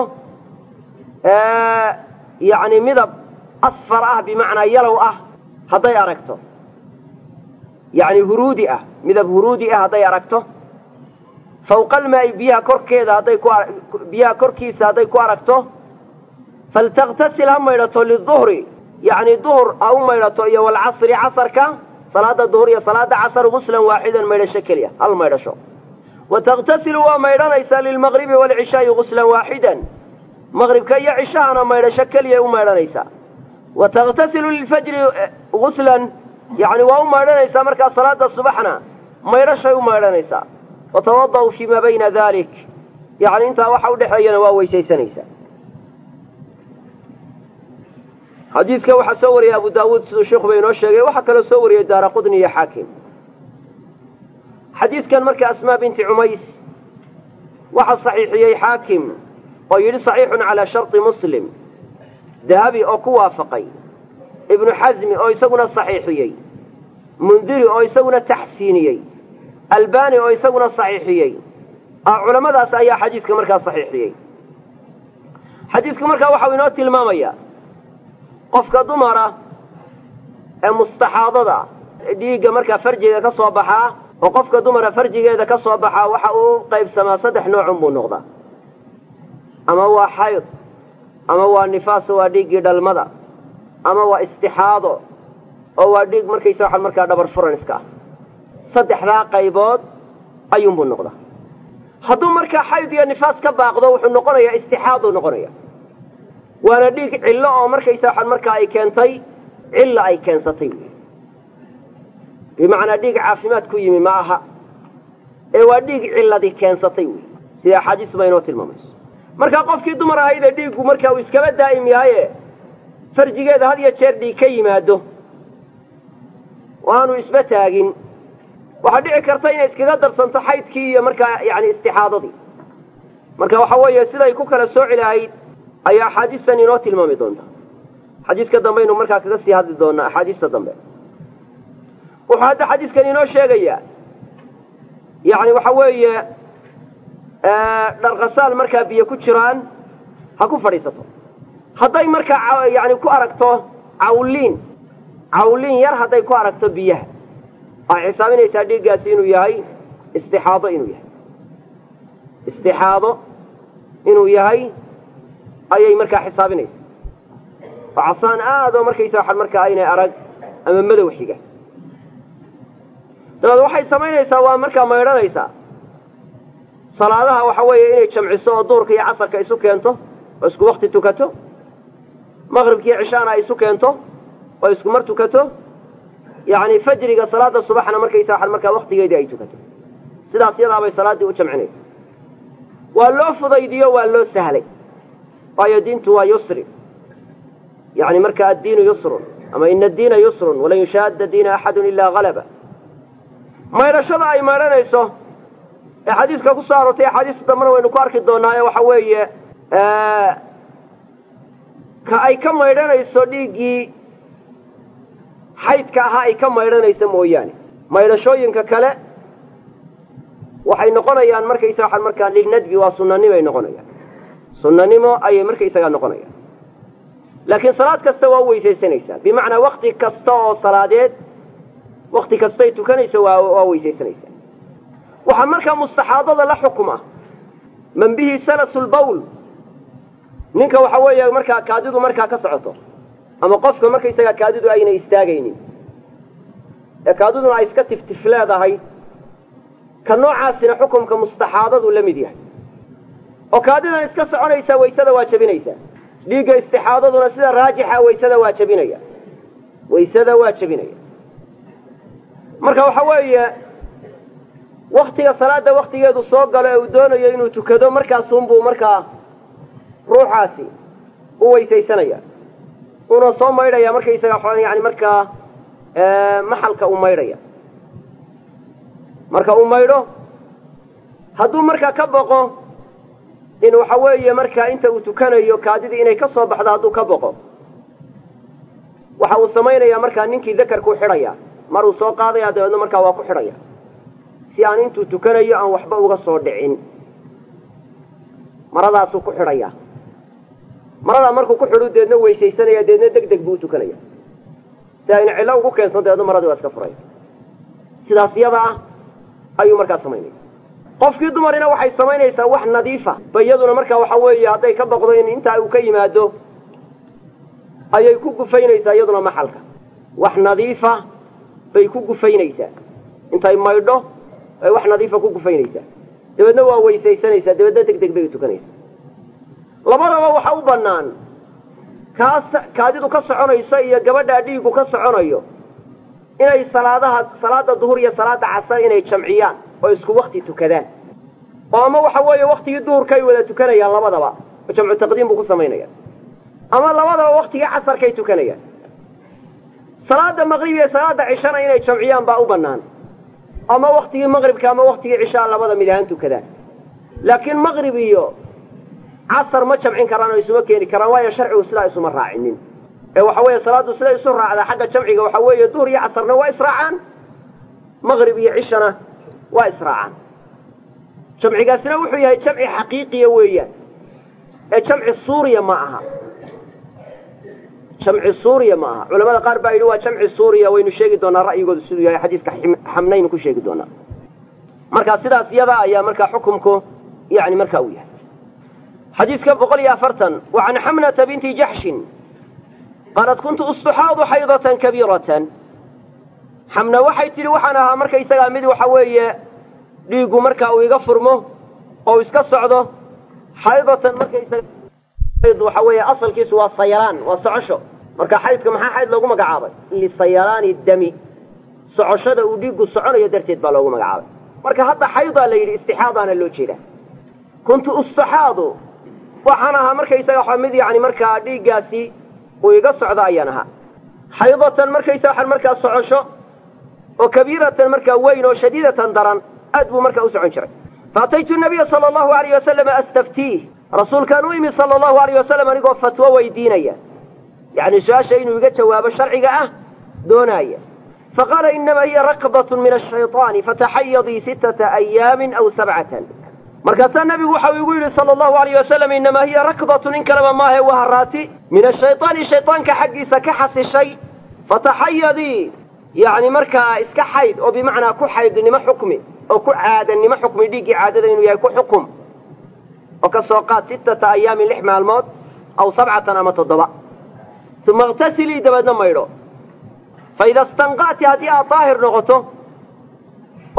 yani midab asfar ah bimacnaa yalow ah hadday aragto yani huruudi ah midab huruudi ah hadday aragto fawqa almaa'i biyaha korkeeda hadday ku biyaha korkiisa hadday ku aragto faltakhtasil ha maydhato liduhri yani duhur ha u maydhato iyo walcasri casarka salaada duhur iyo salaada casar guslan waaxidan maydhasho keliya hal maydhasho wa takhtasilu waa maydhanaysaa lilmaqribi waalcishaa'i guslan waaxidan maqribka iyo cishahana maydhasho keliyay u maydhanaysaa wa takhtasilu lilfajri guslan yani waa u maydhanaysaa markaa salaada subaxna maydhashay u maydhanaysaa watawada'u fii maa bayna dalik yani intaa waxa udhexeeyana waa weysaysanaysaa xadiidka waxaa soo wariyay abu daawuud siduu sheikuba inoo sheegay waxaa kaloo soo wariyey daara qudni iyo xaakim xadiidkan marka asmaa binti cumays waxaa saxiixiyey xaakim oo yidhi saxiixun calaa sharti muslim dahabi oo ku waafaqay ibnu xasmi oo isaguna saxiixiyey mundiri oo isaguna taxsiiniyey albani oo isaguna saxiixiyey culamadaas ayaa xadiidka markaa saxiixiyey xadiidku markaa waxau inoo tilmaamayaa qofka dumara ee mustaxaadada dhiigga markaa farjiga ka soo baxaa oo qofka dumara farjigeeda ka soo baxaa waxa uu qaybsamaa saddex noocun buu noqdaa ama waa xayd ama waa nifaaso waa dhiiggii dhalmada ama waa istixaado oo waa dhiig markaysa waxaa markaa dhabar furan iska ah saddexdaa qaybood ayuunbuu noqdaa hadduu markaa xayd iyo nifaas ka baaqdo wuxuu noqonayaa istixaaduu noqonaya waana dhiig cillo oo markaysa waxaan markaa ay keentay cilla ay keensatay wy bimacnaa dhiig caafimaad ku yimi ma aha ee waa dhiig cilladii keensatay wey sida axaadiis ba inoo tilmaamayso markaa qofkii dumar ahaydee dhiiggu markaa uu iskaba daa'im yahaye farjigeeda had iyo jeer dhiig ka yimaado oo aanu isba taagin waxaa dhici karta inay iskaga darsanto xaydkii iyo markaa yani istixaadadii marka waxa weeye siday ku kala sooci lahayd ayaa axaadiistan inoo tilmaami doonta xadiiska dambaynu markaa kaga sii hadli doonaa axaadiista dambe wuxuu hadda xadiiskan inoo sheegayaa yani waxa weeye dharkasaal markaa biyo ku jiraan ha ku fadhiisato hadday markaa yani ku aragto cawliin cawliin yar hadday ku aragto biyaha waxay xisaabinaysaa dhiiggaasi inuu yahay istixaado inuu yahay istixaado inuu yahay ayay markaa xisaabinaysa oo casaan aad oo markaysa waxaan markaa aynay arag ama madow xiga dabeed waxay samaynaysaa waa markaa maydhanaysaa salaadaha waxa weeye inay jamciso oo duhurka iyo casarka isu keento oo isku wakti tukato maqribkiiyo cishaana ay isu keento oo isku mar tukato yacni fajriga salaada subaxna markaysa waxan markaa waktigeedii ay tukato sidaas yadaabay salaaddii u jamcinaysa waa loo fudaydiyo waa loo sahlay waayo diintu waa yusri yani marka addiinu yusrun ama ina addiina yusrun walan yushaadda diina axadun ilaa halaba maydhashada ay maydhanayso ee xadiiska ku soo aroortay axaadiista dambena waynu ku arki doonaa ee waxa weeye ka ay ka maydhanayso dhiiggii xaydka ahaa ay ka maydhanayso mooyaane maydhashooyinka kale waxay noqonayaan markaysa waxaan markaa lilnadbi waa sunanimo ay noqonayaan sunanimo ayay markaysagaa noqonayaan laakiin salaad kasta waa u weysaysanaysaa bimacnaa wakti kasta oo salaadeed wakti kastay tukanayso waa waa weysaysanaysaa waxaa markaa mustaxaadada la xukuma man bihi salasulbawl ninka waxa weeye markaa kaadidu markaa ka socoto ama qofka markaysagaa kaadidu ayna istaagaynin ee kaadiduna ay iska tiftif leedahay ka noocaasina xukumka mustaxaadadu la mid yahay oo kaadidan iska soconaysaa waysada waa jebinaysaa dhiigga istixaadaduna sida raajixa waysada waa jebinaya waysada waa jebinaya marka waxa weeye waktiga salaada waktigeedu soo galo ee uu doonayo inuu tukado markaasunbuu markaa ruuxaasi u weysaysanaya uuna soo maydhaya markaysaga yani markaa maxalka uu maydhaya marka uu maydho hadduu markaa ka boqo in waxa weeye markaa inta uu tukanayo kaadidii inay ka soo baxdo hadduu ka boqo waxa uu samaynayaa markaa ninkii dakarkuu xidhaya maruu soo qaadaya dabeedna markaa waa ku xidhaya si aan intuu tukanayo aan waxba uga soo dhicin maradaasuu ku xidhaya maradaa markuu ku xidhu deedna weysaysanaya deedna deg deg buu u tukanaya si ayna cillo ugu keensan dabeedna maradii waa iska furaya sidaas yada ah ayuu markaa samaynaya qofkii dumarina waxay samaynaysaa wax nadiifa ba iyaduna markaa waxa weeye hadday ka boqdo in intaa uu ka yimaado ayay ku gufaynaysaa iyaduna maxalka wax nadiifa bay ku gufaynaysaa intay maydho ay wax nadiifa ku gufaynaysaa dabeedna waa weysaysanaysaa dabeedna deg deg bay u tukanaysaa labadaba waxa u bannaan kaas kaadidu ka soconayso iyo gabadhaa dhiigu ka soconayo inay salaadaha salaada duhur iyo salaada casar inay jamciyaan oo isku wakti tukadaan oo ama waxa weeye waktigii duhurkay wada tukanayaan labadaba oo jamcu taqdiim buu ku samaynaya ama labadaba waktigii casarkay tukanayaan salaada maqrib iyo salaada cishana inay jamciyaan baa u bannaan ama waktigii maqribka ama waktigii cishaa labada mid ahaan tukadaan laakiin maqrib iyo casar ma jamcin karaan oo isuma keeni karaan waayo sharcigu sidaa isuma raacinin ee waxa weeye salaaddu siday isu raacdaa xagga jamciga waxa weeye duhur iyo casarna waa israacaan maqrib iyo cishana waa israacaan jamcigaasina wuxuu yahay jamci xaqiiqiya weeyaan ee jamci suuriya ma aha jamci suuriya ma aha culamada qaar baa yidhi waa jamci suuriya waynu sheegi doonaa ra'yigoodu siduu yahay xadiiska xamnaynu ku sheegi doonaa marka sidaas yada ayaa markaa xukumku yani marka uu yahay xadiidka boqol iyo afartan wa can xamnata binti jaxshin qaalat kuntu ustuxaadu xaydatan kabiiratan xamna waxay tidhi waxaan ahaa markaysagaa mid waxa weeye dhiiggu marka uu iga furmo oo iska socdo xaydatan markaysaga waxa weeye asalkiisu waa sayalaan waa socosho marka xaydka maxaa xayd loogu magacaabay lisayalaani dami socoshada uu dhiiggu soconayo darteed baa loogu magacaabay marka hadda xaydaa la yidhi istixaadaana loo jeeda kuntu ustuxaadu waxaan ahaa markaysaga mid yani markaa dhiiggaasi uu iga socdo ayaan ahaa xaydatan markaysa waxaan markaa socosho oo kabiiratan markaa weyn oo shadiidatan daran aad buu markaa u socon jiray faataytu nabiya sala allahu alayh wasalam astaftiih rasuulkaan u imi sala allahu alayh wasalam anigoo fatwo weydiinaya yacni su-aasha inuu iga jawaabo sharciga ah doonaaya faqaala inama hiya rakdatun min ashayطaani fataxayadii sittata ayaamin aw sabcatan markaasaa nabigu waxau igu yidhi sala allahu alayh wasalam innamaa hiya rakdatun in kaleba maahe waa haraati min ashayطaani shayطaanka xaggiisa ka xasishay fataxayadii yacni markaa iska xayd oo bimacnaa ku xaydnimo xukmi oo ku caadanimo xukmi dhiiggii caadada inuu yahay ku xukum oo ka soo qaad sittata ayaamin lix maalmood aw sabcatan ama toddoba uma iqtasilii dabeedna maydho fa ida istanqa'ti haddii aad daahir noqoto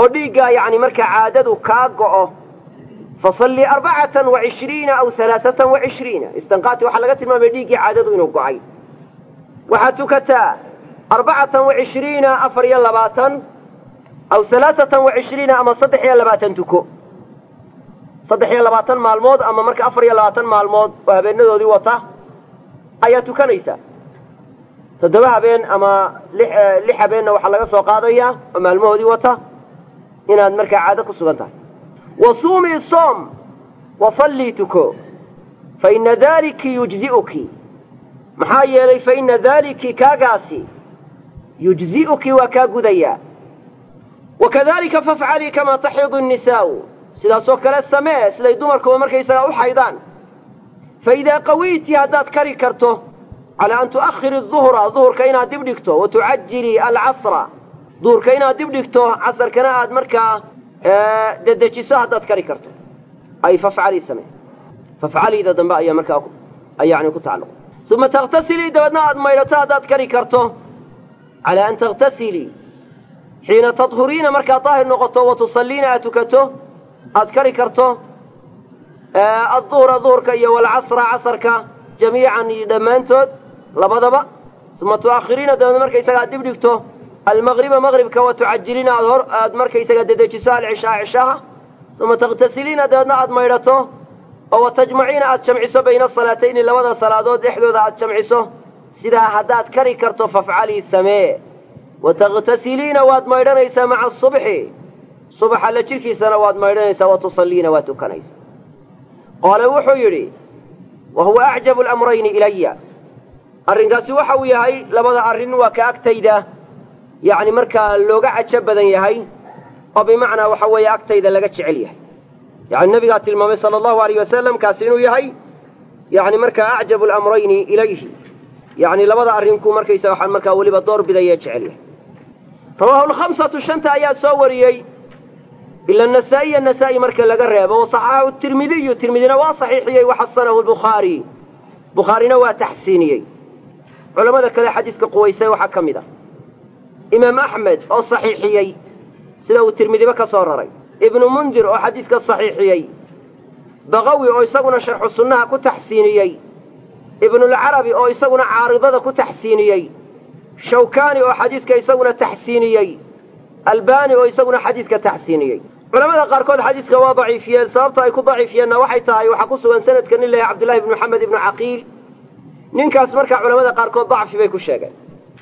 oo dhiiggaa yacni markaa caadadu kaa go'o fasalli arbacatan wa cishriina aw halaasatan wa cishriina istanqaati waxaa laga tilmaamaya dhiiggii caadadu inuu go'ay waxaad tukataa arbacatan wa cishriina afar iyo labaatan aw halaasatan wa cishriina ama saddex iyo labaatan tuko saddex iyo labaatan maalmood ama marka afar iyo labaatan maalmood oo habeenadoodii wata ayaa tukanaysaa toddoba habeen ama lix habeenna waxaa laga soo qaadayaa oo maalmahoodii wata inaad markaa caado ku sugan tahay wa suumii soom wa sallii tuko fa ina daaliki yujzi'uki maxaa yeelay fa ina daaliki kaagaasi yujzi'uki waa kaa gudayaa wakadalika fafcalii kamaa taxiidu nnisaa'u sidaasoo kale samee siday dumarkuba markaysagaa u xaydaan fa idaa qawiyti haddaad kari karto calaa an tu'akhiri duhra duhurka inaad dib dhigto wa tucajilii alcasra duhurka inaad dib dhigto casarkana aad markaa dedejiso haddaad kari karto ay fafcalii samee fafcaliida dambe ayaa markaa yani ku tacalluq uma takhtasilii dabeedna aad maydhato haddaad kari karto calaa an takhtasilii xiina tadhuriina markaad daahir noqoto wa tusalliina aad tukato aad kari karto adduhra duhurka iyo walcasra casarka jamiican iyo dhammaantood labadaba uma tu'akhiriina dabeedna markaysaga aad dib dhigto almaqriba maqribka wa tucajiliina aad hor aad markaysaga dedejiso alcishaa cishaha uma takhtasiliina dabeedna aad maydhato oo wa tajmaciina aad jamciso bayna asalaatayni labada salaadood dhexdooda aad jamciso sidaa haddaad kari karto fafcalii samee wa takhtasiliina waad maydhanaysaa maca asubxi subaxa la jirkiisana waad maydhanaysaa wa tusalliina waad tukanaysaa qaole wuxuu yidhi wa huwa acjabu alamrayni ilaya arrinkaasi waxa uu yahay labada arrin waa ka agtayda yacni markaa looga cajo badan yahay oo bimacnaa waxa weeye agtayda laga jecel yahay yani nabigaa tilmaamay sala allahu alayh wasalam kaasi inuu yahay yani markaa acjabu alamrayni ilayhi yani labada arrinku markaysa waxaan markaa weliba door bidaya jecel yahay rawaahu lkhamsatu shanta ayaa soo wariyey ila nasaa'iya nasaa'i marka laga reebo wasaxaxahu tirmidiyu tirmidina waa saxiixiyey waxasanahu lbukhaari bukhaarina waa taxsiiniyey culamada kale xadiidka quwaysay waxaa ka mid ah imaam axmed oo saxiixiyey sida uu tirmidiba ka soo raray ibnu mundir oo xadiidka saxiixiyey baqawi oo isaguna sharxu sunnaha ku taxsiiniyey ibnulcarabi oo isaguna caaridada ku taxsiiniyey shawkaani oo xadiidka isaguna taxsiiniyey albani oo isaguna xadiidka taxsiiniyey culamada qaarkood xadiidka waa daciifiyeen sababta ay ku daciifiyeenna waxay tahay waxaa ku sugan sanadka nin lahay cabdullahi ibnu maxamed ibnu caqiil ninkaas markaa culamada qaarkood dacfi bay ku sheegeen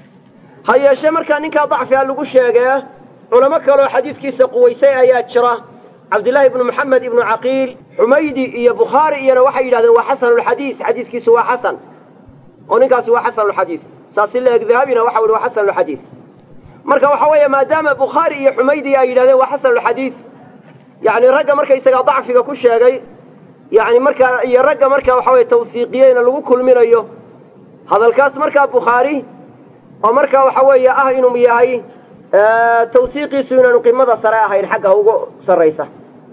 ha yeeshee markaa ninkaa dacfiga lagu sheegee culamo kaleoo xadiidkiisa quwaysay ayaa jira cabdillaahi ibnu maxamed ibnu caqiil xumaydi iyo bukhaari iyona waxay yidhahdeen waa xasanulxadiis xadiiskiisu waa xasan oo ninkaasi waa xasanulxadiis saasi leeg dahabina waxa uhi waa xasanulxadiis marka waxa weeye maadaama bukhaari iyo xumaydi ay yidhahdeen waa xasanulxadiis yacni ragga markaysagaa dacfiga ku sheegay yani markaa iyo ragga markaa waxa weye tawsiiqiyeyna lagu kulminayo hadalkaas markaa bukhaari oo markaa waxa weeye ah inuu yahay tawsiiqiisu inaanu qimada sare ahayn xagga ugu sarraysa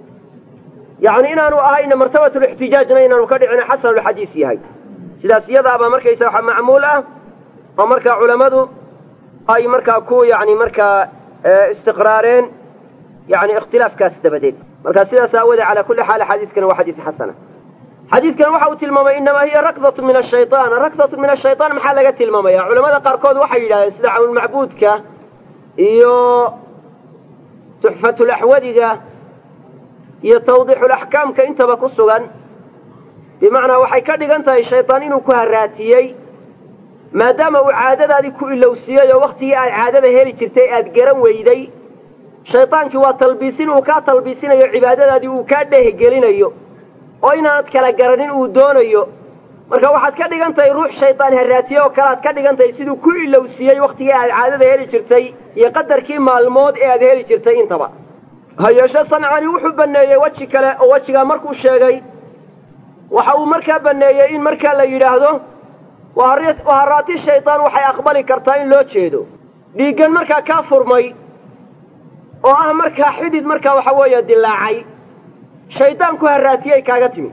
yacni inaanu ahayna martabatulixtijaajna inaanu ka dhicin xasanulxadiis yahay sidaas iyadaabaa markaysa waxa macmuul ah oo markaa culammadu ay markaa ku yani markaa istiqraareen yani ikhtilaafkaas dabadeed marka sidaas aawoodee calaa kulli xaal xadiiskani waa xadiis xasana xadiidkan waxa uu tilmaamay inamaa hiya rakdatu min ashayaan rakdatu min ashayaan maxaa laga tilmaamaya culamada qaarkood waxay yidhahdeen sida cawnulmacbuudka iyo tuxfatulaxwadiga iyo tawdiixulaxkaamka intaba ku sugan bimacnaa waxay ka dhigan tahay shaytaan inuu ku haraatiyey maadaama uu caadadaadii ku ilowsiiyey oo waktigii aad caadada heli jirtay aad garan weyday shaydaankii waa talbiisin uu kaa talbiisinayo cibaadadaadii uu kaa dheehgelinayo oo inaanad kala garanin uu doonayo marka waxaad ka dhigan tahay ruux shaydaan haraatiye oo kale aad ka dhigan tahay siduu ku ilowsiiyey waktigii aad caadada heli jirtay iyo qadarkii maalmood ee aad heli jirtay intaba ha yeeshe sancani wuxuu banneeyey weji kale oo wejigaa markuu sheegay waxa uu markaa banneeyey in markaa la yidhaahdo waharaati shaydaan waxay aqbali kartaa in loo jeedo dhiiggan markaa kaa furmay oo ah markaa xidid markaa waxa weeye dilaacay shaydaan ku haraatiyey kaaga timi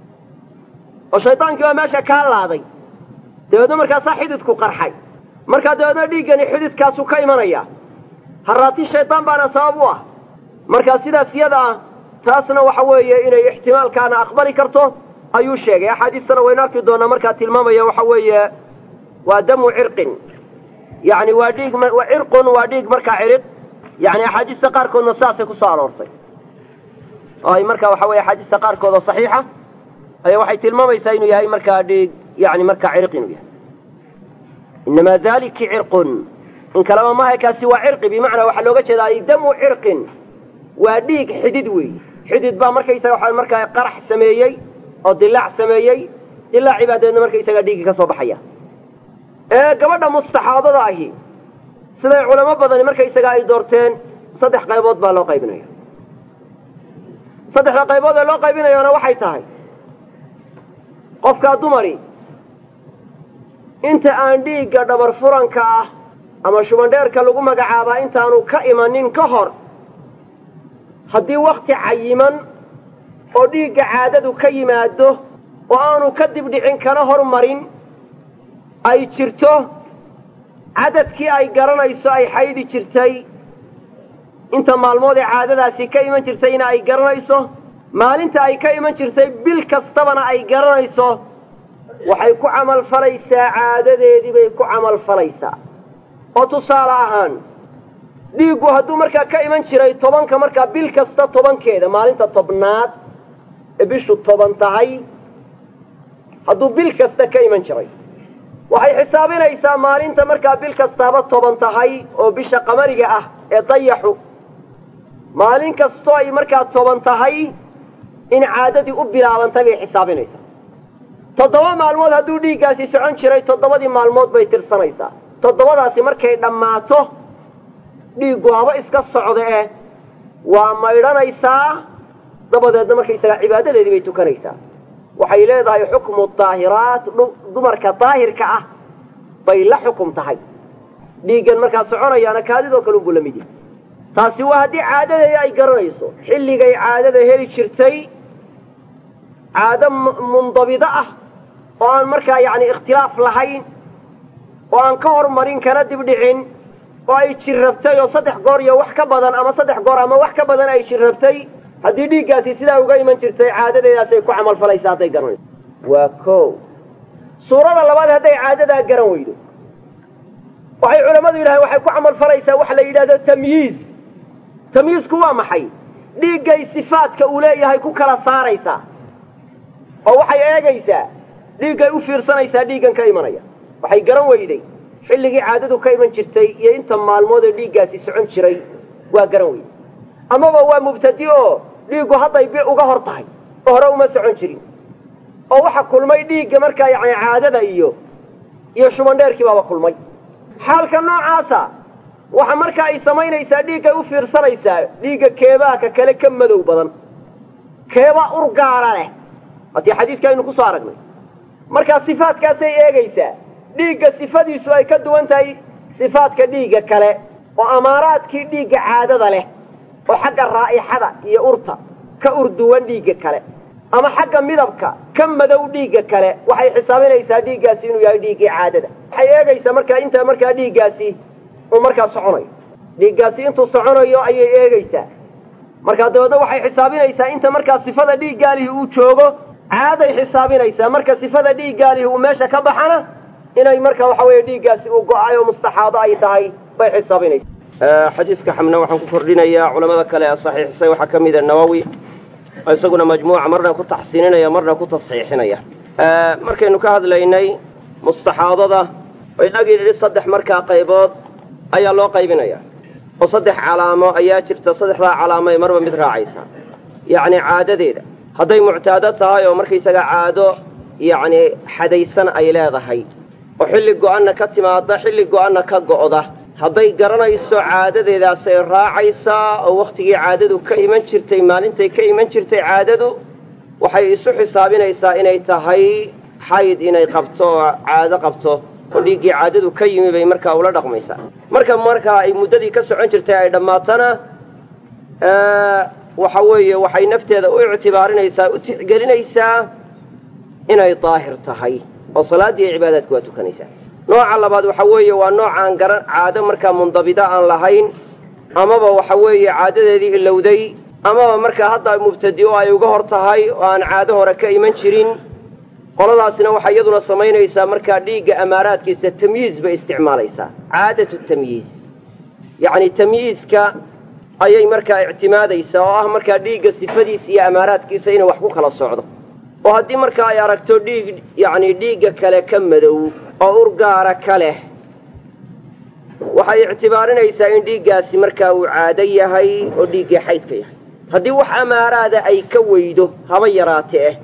oo shaydaankii baa meesha kaa laaday dabeedna markaasaa xididku qarxay markaa dabeedna dhiiggani xididkaasu ka imanaya haraati shaydaan baana sabab u ah marka sidaas yada ah taasna waxa weeye inay ixtimaalkaana aqbali karto ayuu sheegay axaadiistana waynu arki doonaa markaa tilmaamaya waxa weeye waa damu cirqin yani waa dhiig cirqun waa dhiig markaa ciriq yani axaadiista qaarkoodna saasay kusoo aroortay oo ay marka waxa weye axaadiista qaarkood oo saxiixa ayaa waxay tilmaamaysaa inuu yahay markaa dhiig yani markaa ciriq inuu yahay inamaa daliki cirqun in kaleba maha kaasi waa cirqi bimacnaa waxaa looga jeedaa ay damu cirqin waa dhiig xidid weey xidid baa markaysaga waxa markaa qarax sameeyey oo dilaac sameeyey dilaacii baa dabeedna markaysaga dhiiggii ka soo baxaya ee gabadha mustaxaadada ahi siday culamo badani markaysaga ay doorteen saddex qaybood baa loo qaybinaya saddexda qaybood ee loo qaybinayana waxay tahay qofkaa dumari inta aan dhiigga dhabar furanka ah ama shubandheerka lagu magacaabaa intaanu ka imanin ka hor haddii wakti cayiman oo dhiigga caadadu ka yimaado oo aanu ka dibdhicin kana hormarin ay jirto cadadkii ay garanayso ay xaydi jirtay inta maalmood ee caadadaasi ka iman jirtayna ay garanayso maalinta ay ka iman jirtay bil kastabana ay garanayso waxay ku camalfalaysaa caadadeedii bay ku camalfalaysaa oo tusaale ahaan dhiiggu hadduu markaa ka iman jiray tobanka markaa bil kasta tobankeeda maalinta tobnaad ee bishu toban tahay hadduu bil kasta ka iman jiray waxay xisaabinaysaa maalinta markaa bil kastaaba toban tahay oo bisha qamariga ah ee dayaxu maalin kastoo ay markaa toban tahay in caadadii u bilaabantay bay xisaabinaysaa toddoba maalmood hadduu dhiiggaasi socon jiray toddobadii maalmood bay tirsanaysaa toddobadaasi markay dhammaato dhiiggu haba iska socda eh waa maydhanaysaa dabadeedna markaysagaa cibaadadeedii bay tukanaysaa waxay leedahay xukmu daahiraat dumarka daahirka ah bay la xukum tahay dhiiggan markaa soconayaana kaadidoo kale unbuu la mid yahay taasi waa haddii caadadeeda ay garanayso xilligay caadada heli jirtay caado mundabido ah oo aan markaa yacni ikhtilaaf lahayn oo aan ka hormarin kana dibdhicin oo ay jirrabtay oo saddex goor iyo wax ka badan ama saddex goor ama wax ka badan ay jirrabtay haddii dhiiggaasi sidaa uga iman jirtay caadadeedaasay ku camalfalaysaa hadday garanayso waa ko suurada labaad hadday caadadaa garan weydo waxay culammadu yidhahdeen waxay ku camalfalaysaa waxa la yidhahdo tamyiiz tamyiizku waa maxay dhiiggay sifaadka uu leeyahay ku kala saaraysaa oo waxay eegaysaa dhiiggay u fiirsanaysaa dhiiggan ka imanaya waxay garan weyday xilligii caadadu ka iman jirtay iyo inta maalmood ee dhiiggaasi socon jiray waa garan weyday amaba waa mubtadi oo dhiiggu hadday bi uga hor tahay oo hore uma socon jirin oo waxa kulmay dhiigga markaa yani caadada iyo iyo shubandheerkii baaba kulmay xaalka noocaasa waxa markaa ay samaynaysaa dhiiggay u fiirsanaysaa dhiigga keebaa ka kale ka madow badan keebaa urgaara leh waatii xadiiska aynu kusoo aragnay markaa sifaadkaasay eegaysaa dhiigga sifadiisu ay ka duwan tahay sifaadka dhiigga kale oo amaaraadkii dhiigga caadada leh oo xagga raa'ixada iyo urta ka urduwan dhiigga kale ama xagga midabka ka madow dhiigga kale waxay xisaabinaysaa dhiiggaasi inuu yahay dhiiggii caadada waxay eegaysaa markaa inta markaa dhiiggaasi uu markaa soconayo dhiiggaasi intuu soconayo ayay eegaysaa markaa dabeedna waxay xisaabinaysaa inta markaa sifada dhiiggaalihi uu joogo caaday xisaabinaysaa marka sifada dhiiggaalihi uu meesha ka baxana inay marka waxa weeye dhiiggaasi uu go-ay oo mustaxaado ay tahay bay xisaabinaysaa xadiiska xamna waxaan ku kordhinayaa culamada kale ee saxiixisay waxaa ka mida nawowi oo isaguna majmuuca marna ku taxsiininaya marna ku tasxiixinaya markaynu ka hadlaynay mustaxaadada inagii nidhi saddex markaa qaybood ayaa loo qaybinaya oo saddex calaamo ayaa jirta saddexdaa calaamo ay marba mid raacaysa yacni caadadeeda hadday muctaado tahay oo markaysaga caado yacni xadaysan ay leedahay oo xilli go-anna ka timaada xilli go-anna ka go'da hadday garanayso caadadeedaasay raacaysaa oo wakhtigii caadadu ka iman jirtay maalintay ka iman jirtay caadadu waxay isu xisaabinaysaa inay tahay xayd inay qabto oo caado qabto oo dhiiggii caadadu ka yimi bay markaa ula dhaqmaysaa marka markaa ay muddadii ka socon jirtay ay dhammaatana waxa weeye waxay nafteeda u ictibaarinaysaa u tixgelinaysaa inay daahir tahay oo salaaddii iyo cibaadaadka waa tukanaysaa nooca labaad waxa weeye waa nooc aan garan caado markaa mundabida aan lahayn amaba waxa weeye caadadeedii ilowday amaba markaa hadda mubtadi-o ay uga hor tahay oo aan caado hore ka iman jirin qoladaasina waxay iyaduna samaynaysaa markaa dhiigga amaaraadkiisa tamyiiz bay isticmaalaysaa caadatu tamyiiz yacni tamyiizka ayay markaa ictimaadaysaa oo ah markaa dhiigga sifadiisa iyo amaaraadkiisa inay wax ku kala socdo oo haddii markaa ay aragto dhiig yacni dhiigga kale ka madow oo urgaara ka leh waxay ictibaarinaysaa in dhiiggaasi markaa uu caado yahay oo dhiiggii xaydka yahay haddii wax amaaraada ay ka weydo haba yaraate eh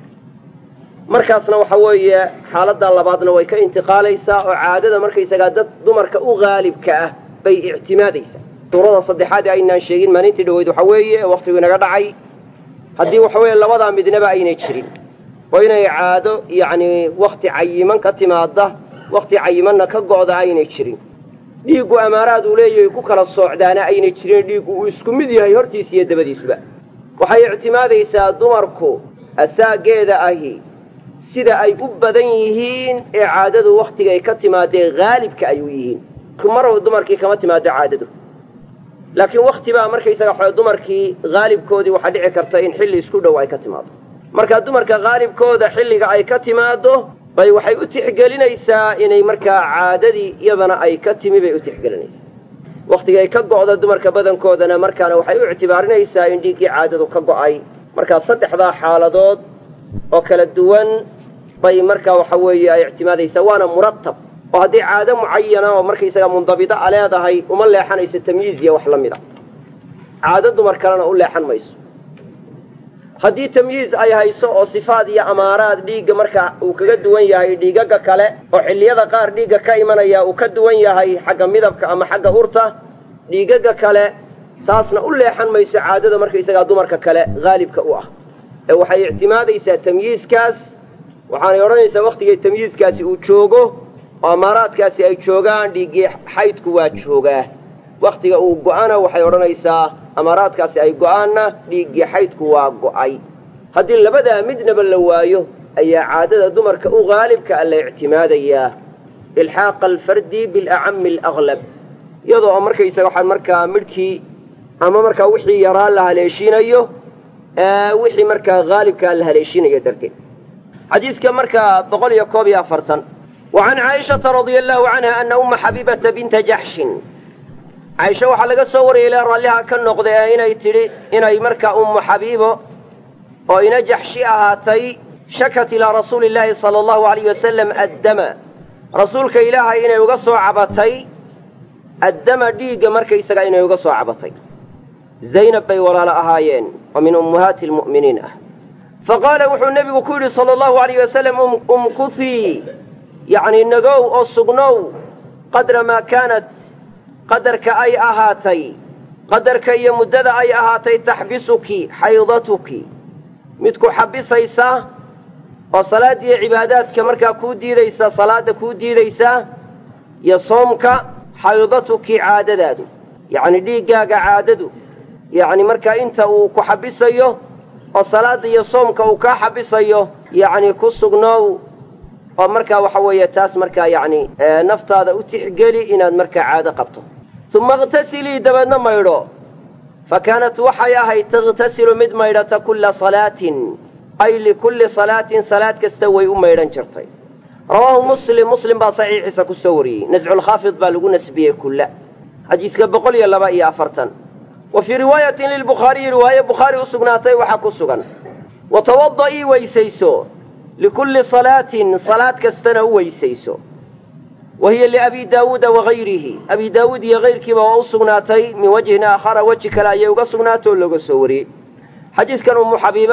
markaasna waxa weeye xaaladda labaadna way ka intiqaalaysaa oo caadada markaysagaa dad dumarka u haalibka ah bay ictimaadaysaa suurada saddexaad ee aynaan sheegin maalintii dhaweyd waxa weeye waktigu inaga dhacay haddii waxa weeye labadaa midnaba aynay jirin oo inay caado yacni wakti cayiman ka timaada wakti cayimanna ka go'da aynay jirin dhiiggu amaaraad uu leeyahay ku kala soocdaana aynay jirin dhiiggu uu isku mid yahay hortiisa iyo dabadiisuba waxay ictimaadaysaa dumarku asaageeda ahi sida ay u badan yihiin ee caadadu wakhtiga ay ka timaadee haalibka ay u yihiin mar dumarkii kama timaado caadadu laakiin wakti baa markaysaga xo dumarkii haalibkoodii waxaa dhici karta in xilli isku dhow ay ka timaado marka dumarka haalibkooda xilliga ay ka timaado bay waxay u tixgelinaysaa inay markaa caadadii iyadana ay ka timi bay u tixgelinaysaa wakhtigay ka go'da dumarka badankoodana markaana waxay u ictibaarinaysaa in dhiiggii caadadu ka go'ay markaa saddexdaa xaaladood oo kala duwan bay markaa waxa weeye ay ictimaadaysaa waana muratab oo haddii caado mucayana oo markaysaga mundabida a leedahay uma leexanayso tamyiiz iyo wax la mid a caado dumar kalena u leexan mayso haddii tamyiiz ay hayso oo sifaad iyo amaaraad dhiigga marka uu kaga duwan yahay dhiigaga kale oo xilliyada qaar dhiigga ka imanaya uu ka duwan yahay xagga midabka ama xagga urta dhiigaga kale taasna u leexan mayso caadada markaysagaa dumarka kale haalibka u ah ee waxay ictimaadaysaa tamyiizkaas waxaanay odhanaysaa wakhtigay tamyiizkaasi uu joogo oo amaaraadkaasi ay joogaan dhiiggii xaydku waa joogaa wakhtiga uu go'ana waxay odhanaysaa amaaraadkaasi ay go'aanna dhiiggii xaydku waa go'ay haddii labadaa midnaba la waayo ayaa caadada dumarka u haalibka a la ictimaadayaa ilxaaqa alfardi bilacami alaglab iyadoo oo markaysaga waxaan markaa midhkii ama markaa wixii yaraa la haleeshiinayo wixii markaa haalibkaa la haleeshiinayo darteed xadiidka markaa boqol iyo koob iyo afartan wa can caaishata radia allahu canha ana umma xabiibata binta jaxshin caaisha waxaa laga soo wariyay ilaa raalliha ka noqda ee inay tidhi inay markaa ummu xabiibo oo ina jaxshi ahaatay shakat ilaa rasuuli illaahi sala allahu alayh wasalam addama rasuulka ilaahay inay uga soo cabatay addama dhiigga markaysaga inay uga soo cabatay zaynab bay walaalo ahaayeen oo min ummahaati almu'miniin ah fa qaala wuxuu nebigu ku yidhi sala allahu alayh wasalam umkuhii yacni nagow oo sugnow qadra maa kaanat qadarka ay ahaatay qadarka iyo muddada ay ahaatay taxbisuki xaydatuki mid ku xabisaysa oo salaad iyo cibaadaadka markaa kuu diidaysa salaadda kuu diidaysa iyo soomka xaydatuki caadadaadu yacni dhiiggaaga caadadu yacni markaa inta uu ku xabisayo oo salaadda iyo soomka uu kaa xabisayo yacni ku sugnow oo markaa waxa weeye taas markaa yacni naftaada u tixgeli inaad markaa caado qabto uma iqtasilii dabeedna maydho fa kaanat waxay ahayd takhtasilu mid maydhata kulla salaatin ay likulli salaatin salaad kasta way u maydhan jirtay rawaahu muslim muslim baa saxiixiisa ku soo wariyey nasculkhaafid baa lagu nasbiyey kulla xadiiska boqol iyo laba iyo afartan wa fii riwaayatin lilbukhaariyi riwaaye bukhaari u sugnaatay waxaa ku sugan wa tawada'ii weysayso likulli salaatin salaad kastana u weysayso wa hiya liabi daawuuda wagayrihi abi daawuud iyo kayrkiiba waa u sugnaatay min wajhin aakhara weji kale ayay uga sugnaatay oo looga soo wariyey xadiidkan ummu xabiiba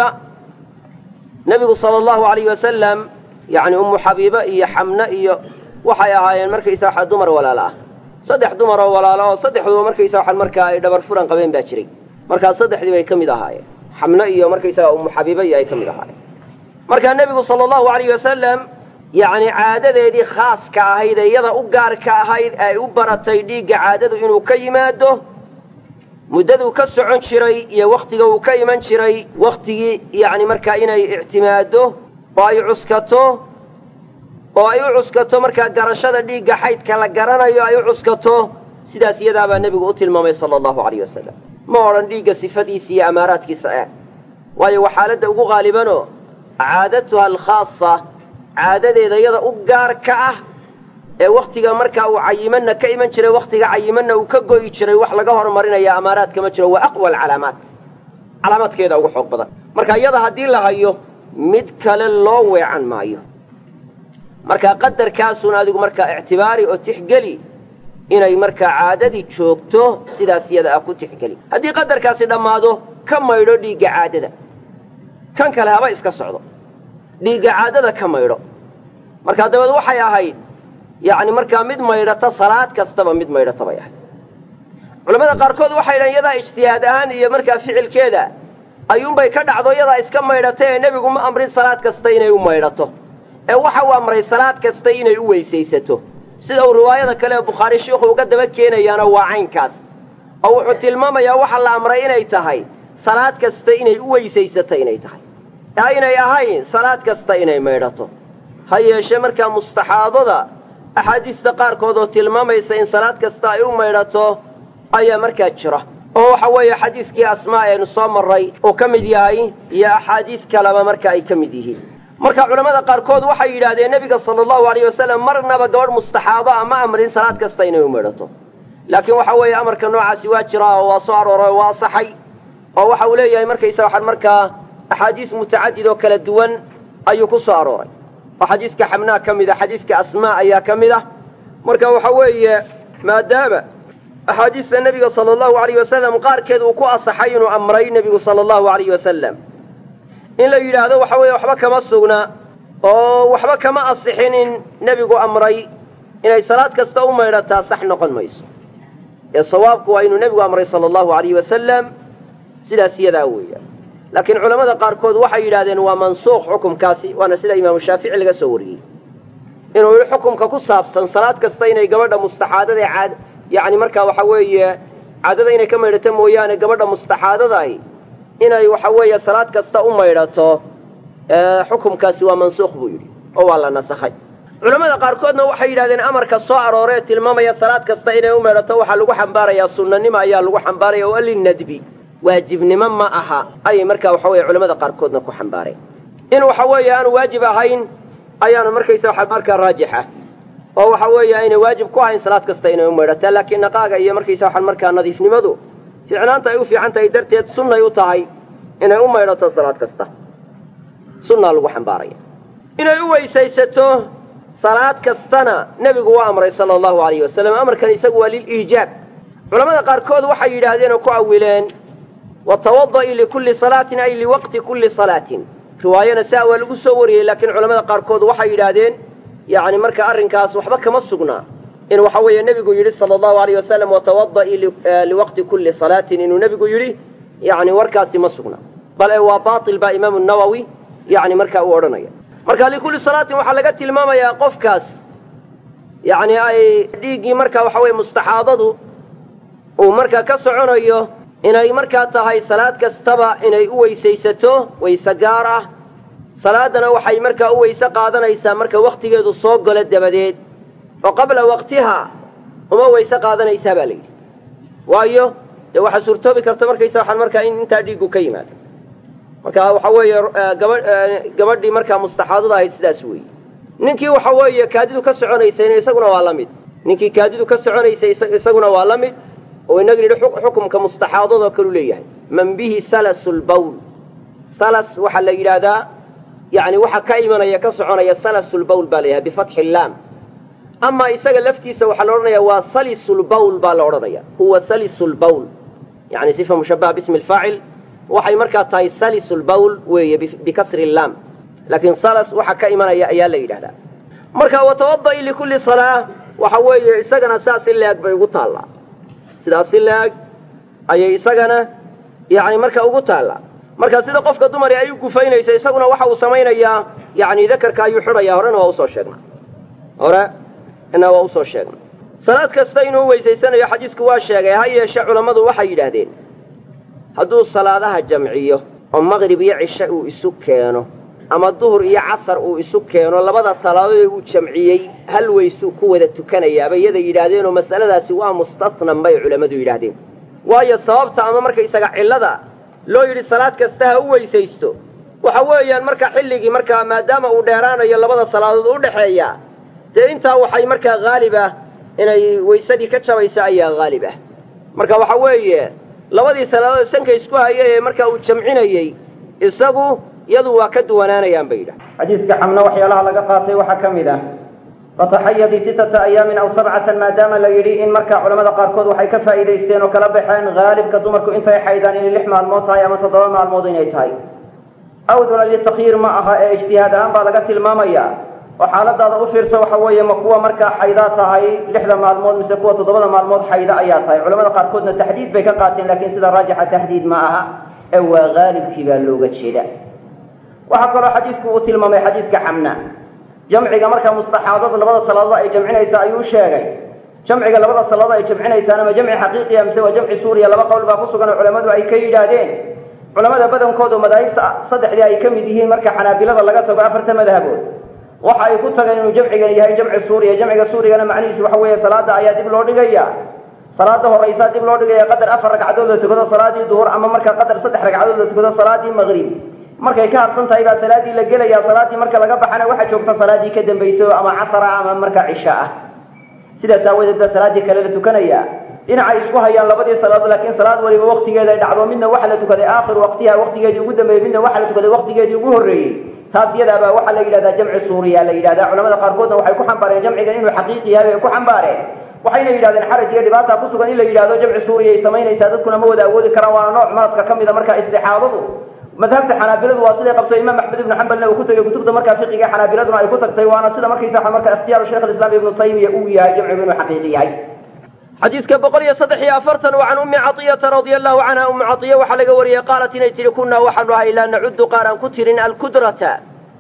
nebigu sala allahu alayh wasalam yacni ummu xabiiba iyo xamne iyo waxay ahaayeen markaysa waxa dumar walaalo ah saddex dumar oo walaalo oo saddexduba markaysa waxaan markaa ay dhabar furan qabeen baa jiray markaa saddexdii bay ka mid ahaayeen xamne iyo markaysaga ummu xabiiba iyo ay ka mid ahaayeen markaa nebigu sala allahu alayh wasalam yacni caadadeedii khaaska ahayd ee iyada u gaarka ahayd ay u baratay dhiigga caadadu inuu ka yimaado muddaduu ka socon jiray iyo wakhtiga uu ka iman jiray wakhtigii yacni markaa inay ictimaado oo ay cuskato oo ay u cuskato markaa garashada dhiigga xaydka la garanayo ay u cuskato sidaas iyadaabaa nebigu u tilmaamay sala allahu alayh wasalam ma odhan dhiigga sifadiisa iyo amaaraadkiisa eh waayo waa xaaladda ugu qaalibanoo caadatuha alkhaasa caadadeeda yada u gaar ka ah ee wakhtiga markaa uu cayimanna ka iman jiray wakhtiga cayimanna uu ka go'i jiray wax laga horumarinaya amaaraadka ma jiro waa aqwa alcalaamaat calaamaadkeeda ugu xoog badan marka iyada haddii la hayo mid kale loo weecan maayo marka qadarkaasun adigu markaa ictibaari oo tixgeli inay markaa caadadii joogto sidaas iyada ah ku tixgeli haddii qadarkaasi dhammaado ka maydho dhiigga caadada kan kale haba iska socdo dhiigga caadada ka maydho markaa dabeed waxay ahayd yacni markaa mid maydhata salaad kastaba mid maydhata bay ahayd culamada qaarkood waxay dhahen iyadaa ijtihaad ahaan iyo markaa ficilkeeda ayuunbay ka dhacdo iyadaa iska maydhata ee nebigu ma amrin salaad kasta inay u maydhato ee waxa uu amray salaad kasta inay u weysaysato sida uu riwaayada kale ee bukhaari shiikhu uga daba keenayaana waa caynkaas oo wuxuu tilmaamayaa waxa la amray inay tahay salaad kasta inay u weysaysato inay tahay ee aynay ahayn salaad kasta inay maydhato ha yeeshee markaa mustaxaadada axaadiista qaarkood oo tilmaamaysa in salaad kasta ay u maydhato ayaa markaa jira oo waxa weeye xadiiskii asmaa aynu soo marray uu ka mid yahay iyo axaadiis kaleba marka ay ka mid yihiin marka culamada qaarkood waxay yidhaahdeen nebiga sala allahu alayh wasalam marnaba gabadh mustaxaado a ma amrin salaad kasta inay u maydhato laakiin waxa weeye amarka noocaasi waa jiraa oo waa soo arooray oo waa asaxay oo waxa uu leeyahay markaysa waxaan markaa axaadiis mutacadid oo kala duwan ayuu ku soo arooray oo xadiiska xamnaa ka mid a xadiiska asmaa ayaa ka mid ah marka waxa weeye maadaama axaadiista nebiga sala allahu alayh wasalam qaarkeed uu ku asaxay inuu amray nebigu sala allahu alayh wasalam in la yidhaahdo waxa weeye waxba kama sugna oo waxba kama asixin in nebigu amray inay salaad kasta u maydhataa sax noqon mayso ee sawaabku waa inuu nebigu amray sala allahu alayh wasalam sidaas iyadaa weeyaan laakiin culamada qaarkood waxay yidhahdeen waa mansuuq xukumkaasi waana sida imaamu shaafici laga soo wariyey inuu yihi xukumka ku saabsan salaad kasta inay gabadha mustaxaadada caad yacni markaa waxa weeye caadada inay ka maydhato mooyaane gabadha mustaxaadadahi inay waxa weeye salaad kasta u maydhato xukumkaasi waa mansuuq buu yidhi oo waa la nasakhay culamada qaarkoodna waxay yidhahdeen amarka soo arooree tilmaamaya salaad kasta inay u maydhato waxaa lagu xambaarayaa sunnanimo ayaa lagu xambaaraya oo linnadbi waajibnimo ma aha ayay markaa waxa weye culamada qaarkoodna ku xambaareen in waxa weeye aanu waajib ahayn ayaanu markaysa waxa markaa raajix ah oo waxa weeye aynay waajib ku ahayn salaad kasta inay u maydhataa laakiin naqaaga iyo markaysa waxaan markaa nadiifnimadu ficnaanta ay u fiican tahay darteed sunnay u tahay inay u maydhato salaad kasta sunnaa lagu xambaaraya inay u weysaysato salaad kastana nebigu waa amray sala allahu alayhi wasalam amarkan isagu waa liliijaab culamada qaarkood waxay yidhaahdeen oo ku awileen watawada'i likulli salaatin ay liwaqti kulli salaatin riwaayana saa waa lagu soo wariyey laakiin culamada qaarkood waxay yidhaahdeen yacni marka arrinkaas waxba kama sugnaa in waxa weeye nebigu yidhi sala allahu alayh wasalam watawada'i liwaqti kulli salaatin inuu nebigu yidhi yacni warkaasi ma sugna bale waa baatil baa imaamu nawowi yacni markaa uu odhanaya marka likulli salaatin waxaa laga tilmaamayaa qofkaas yacni ay dhiiggii marka waxa weye mustaxaadadu uu markaa ka soconayo inay markaa tahay salaad kastaba inay u weysaysato weyse gaar ah salaadana waxay markaa u weyse qaadanaysaa marka wakhtigeedu soo galo dabadeed oo qabla waqtiha uma weyse qaadanaysaa baa la yidhi waayo dee waxaa suurtoobi karta markaysa waxaan markaa in intaa dhiiggu ka yimaado marka waxa weeye gaba gabadhii markaa mustaxaadada ahayd sidaas weeye ninkii waxa weeye kaadidu ka soconaysayna isaguna waa la mid ninkii kaadidu ka soconaysay isaguna waa la mid oo inaga yidhi xukumka mustaxaadadoo kalu leeyahay man bihi salasu lbawl salas waxaa la yidhaahdaa yani waxa ka imanaya ka soconaya salasu lbawl baa la yidhahda bifatxi illaam ama isaga laftiisa waxaa la odhanaya waa salisu lbawl baa la odhanaya huwa salisu lbawl yani sifa mushabaha bismi lfaacil waxay markaa tahay salisu lbawl weeye bikasri illaam laakiin salas waxa ka imanaya ayaa la yidhahdaa marka watawada'i likulli salaa waxa weeye isagana saas in la-eg bay ugu taallaa sidaas si la-eg ayay isagana yani marka ugu taallaa marka sida qofka dumari ay u gufaynayso isaguna waxa uu samaynayaa yani dakarka ayuu xidhaya horena waa usoo sheegnay hore ina waa usoo sheegnay salaad kasta inuu weysaysanayo xadiisku waa sheegay ha yeeshe culammadu waxay yidhaahdeen hadduu salaadaha jamciyo oo maqrib iyo cishe uu isu keeno ama duhur iyo casar uu isu keeno labada salaadood uu jamciyey hal weysuu ku wada tukanayaaba iyada yidhaahdeenoo masaladaasi waa mustasnan bay culammadu yidhaahdeen waayo sababta ama markaysaga cillada loo yidhi salaad kasta ha u weysaysto waxa weeyaan marka xilligii markaa maadaama uu dheeraanayo labada salaadood u dhexeeya dee intaa waxay markaa haalib ah inay waysadii ka jabaysa ayaa haalib ah marka waxa weeye labadii salaadood sanka isku haya ee markaa uu jamcinayey isagu iyadu waa ka duwanaanayaan bay yidhaha xadiiska xamna waxyaalaha laga qaatay waxaa ka mid ah fataxayadii sittata ayaamin aw sabcatan maadaama la yidhi in markaa culamada qaarkood waxay ka faa'iidaysteen oo kala baxeen haalibka dumarku intay xaydaan inay lix maalmood tahay ama toddoba maalmood inay tahay awduna litakyiir ma aha ee ijtihaad ahaan baa laga tilmaamaya oo xaaladaada u fiirsa waxa weeye ma kuwa markaa xaydaa tahay lixda maalmood mise kuwa toddobada maalmood xayda ayaa tahay culamada qaarkoodna taxdiid bay ka qaateen laakiin sida raajixa taxdiid ma aha ee waa haalibkii baa looga jeeda waxaa kaloo xadiisku uu tilmaamay xadiiska xamna jamciga markaa mustaxaadada labada salaadood ay jamcinaysa ayuu sheegay jamciga labada salaadood ay jamcinaysaana ma jamci xaqiiqiya mise waa jamci suuriya laba qowl baa ku sugan oo culammadu ay ka yidhaahdeen culamada badankoodu madaahibta saddexdii ay ka mid yihiin marka xanaabilada laga tago afarta madhabood waxa ay ku tageen inuu jamcigan yahay jamci suuriya jamciga suurigana macnihiisu waxa weeye salaada ayaa dib loo dhigaya salaada horaysaa dib loo dhigaya qadar afar ragcadood la tukado salaadii duhur ama markaa qadar saddex ragcadood la tukado salaadii maqrib markay ka harsan tahay baa salaadii la gelaya salaadii marka laga baxana waxaa joogta salaadii ka dambayso ama casara ama markaa cisha ah sidaas aawadeed baa salaaddii kale la tukanaya dhinacay isku hayaan labadii salaadood laakiin salaad waliba waktigeeda ay dhacdo midna waxa la tukaday aakhiru waqtiha waqtigeedii ugu dambeeyey midna waxa la tukaday waqtigeedii ugu horreeyey taas iyadaabaa waxaa la yidhahdaa jamci suuriya la yidhahdaa culamada qaarkoodna waxay ku xambaareen jamcigan inuu xaqiiqi yahay bay ku xambaareen waxayna yidhahdeen xaraj iyo dhibaata ku sugan in la yidhahdo jamci suuriya ay samaynaysaa dadkuna ma wada awoodi karaan waana nooc maradka ka mida markaa istixaadadu madhabta xanaabiladu waa siday qabto imaam axmed ibnu xambalna uu ku tegey kutubta markaa fiqiga xanaabiladuna ay ku tagtay waana sida markaysa marka ikhtiyaaru sheikh alislaam ibnu taymiya uu yahay jamcigu inuu xaqiiqi yahay xadiiska boqol iyo saddex iyo afartan wa can ummi caطiyata radia allahu canha ummu caiya waxaa laga wariyey qaalat inay tihi kunaa waxaanu ahay laa nacudu qaar aan ku tirin alkudrata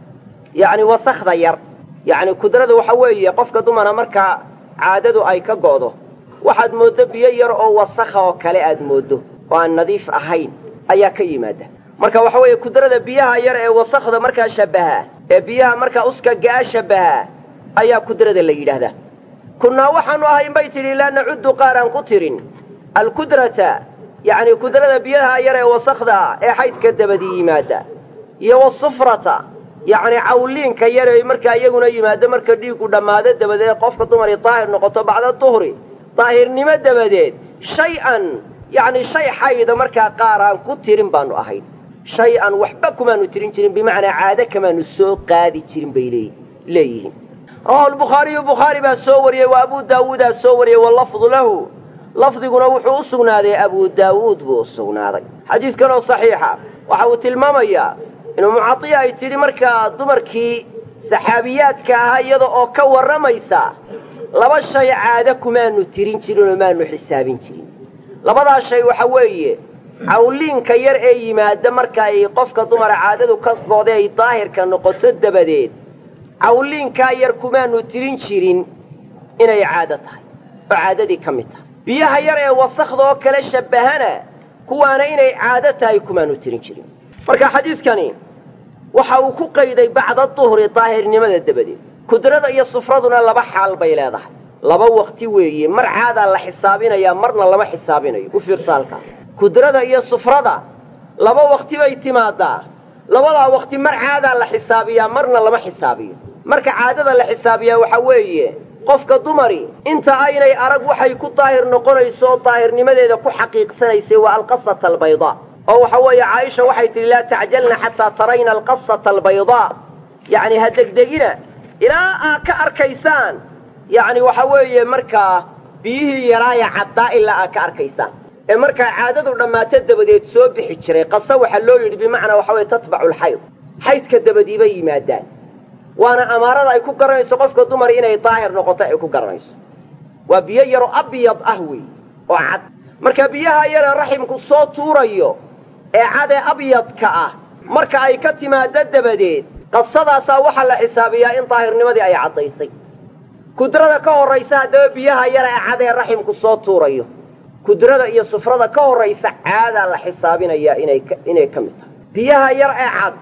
yani wasakda yar yani kudrada waxa weeye qofka dumara markaa caadadu ay ka go'do waxaad mooddo biyo yar oo wasakha oo kale aad mooddo oo aan nadiif ahayn ayaa ka yimaada marka waxa weeye kudrada biyaha yar ee wasakda markaa shabaha ee biyaha markaa uska gaa shabaha ayaa kudrada la yidhaahdaa kunnaa waxaanu ahayn bay tidhi laa nacudu qaar aan ku tirin alkudrata yacni kudrada biyaha yar ee wasakda ee xaydka dabadii yimaada iyo wasufrata yacni cawliinka yar ee markaa iyaguna yimaado marka dhiigu dhammaado dabadeed qofka dumari daahir noqoto bacda duhri daahirnimo dabadeed shay-an yacni shay xayda markaa qaar aan ku tirin baanu ahayn shay-an waxba kumaanu tirin jirin bimacnaa caado kamaanu soo qaadi jirin bay lee leeyihiin rawahu lbukhaariyu bukhaari baa soo wariyey wa abu daawuudaa soo wariyey walafdu lahu lafdiguna wuxuu u sugnaaday abu daawuud buu u sugnaaday xadiidkan oo saxiixa waxa uu tilmaamayaa inuu mucadiya ay tidhi markaa dumarkii saxaabiyaadka ahaa iyada oo ka warramaysa laba shay caado kumaanu tirin jirin oo maanu xisaabin jirin labadaa shay waxa weeye cawliinka yar ee yimaada marka ay qofka dumara caadadu ka go'day ay daahirka noqoto dabadeed cawliinkaa yar kumaanu tirin jirin inay caado tahay oo caadadii ka mid tahay biyaha yar ee wasakda oo kale shabbahana kuwaana inay caado tahay kumaanu tirin jirin marka xadiidkani waxa uu ku qayday bacda duhri daahirnimada dabadeed kudrada iyo sufraduna laba xaal bay leedahay laba wakti weeye mar caadaa la xisaabinayaa marna lama xisaabinayo u fiirsa halkaas kudrada iyo sufrada laba wakti bay timaadaa labadaa wakti mar caadaa la xisaabiyaa marna lama xisaabiyo marka caadada la xisaabiyaa waxa weeye qofka dumari inta aynay arag waxay ku daahir noqonayso oo daahirnimadeeda ku xaqiiqsanaysay waa alqasata albaydaa oo waxa weeye caaisha waxay tidhi laa tacjalna xataa tarayna alqasata albaydaa yacni ha degdegina ilaa aad ka arkaysaan yacni waxa weeye markaa biyihii yaraaya caddaa ilaa aad ka arkaysaan ee markaa caadadu dhammaato dabadeed soo bixi jiray qasa waxaa loo yidhi bimacnaa waxa weye tatbacu alxayd xaydka dabadii bay yimaadaan waana amaarada ay ku garanayso qofka dumar inay daahir noqoto ay ku garanayso waa biyo yaroo abyad ah wey oo cad marka biyaha yaree raximku soo tuurayo ee cadee abyadka ah marka ay ka timaado dabadeed qasadaasaa waxaa la xisaabiyaa in daahirnimadii ay caddaysay kudrada ka horraysa haddaba biyaha yara ee cadee raximku soo tuurayo kudrada iyo sufrada ka horraysa caadaa la xisaabinayaa inay inay ka mid tahay biyaha yar ee cad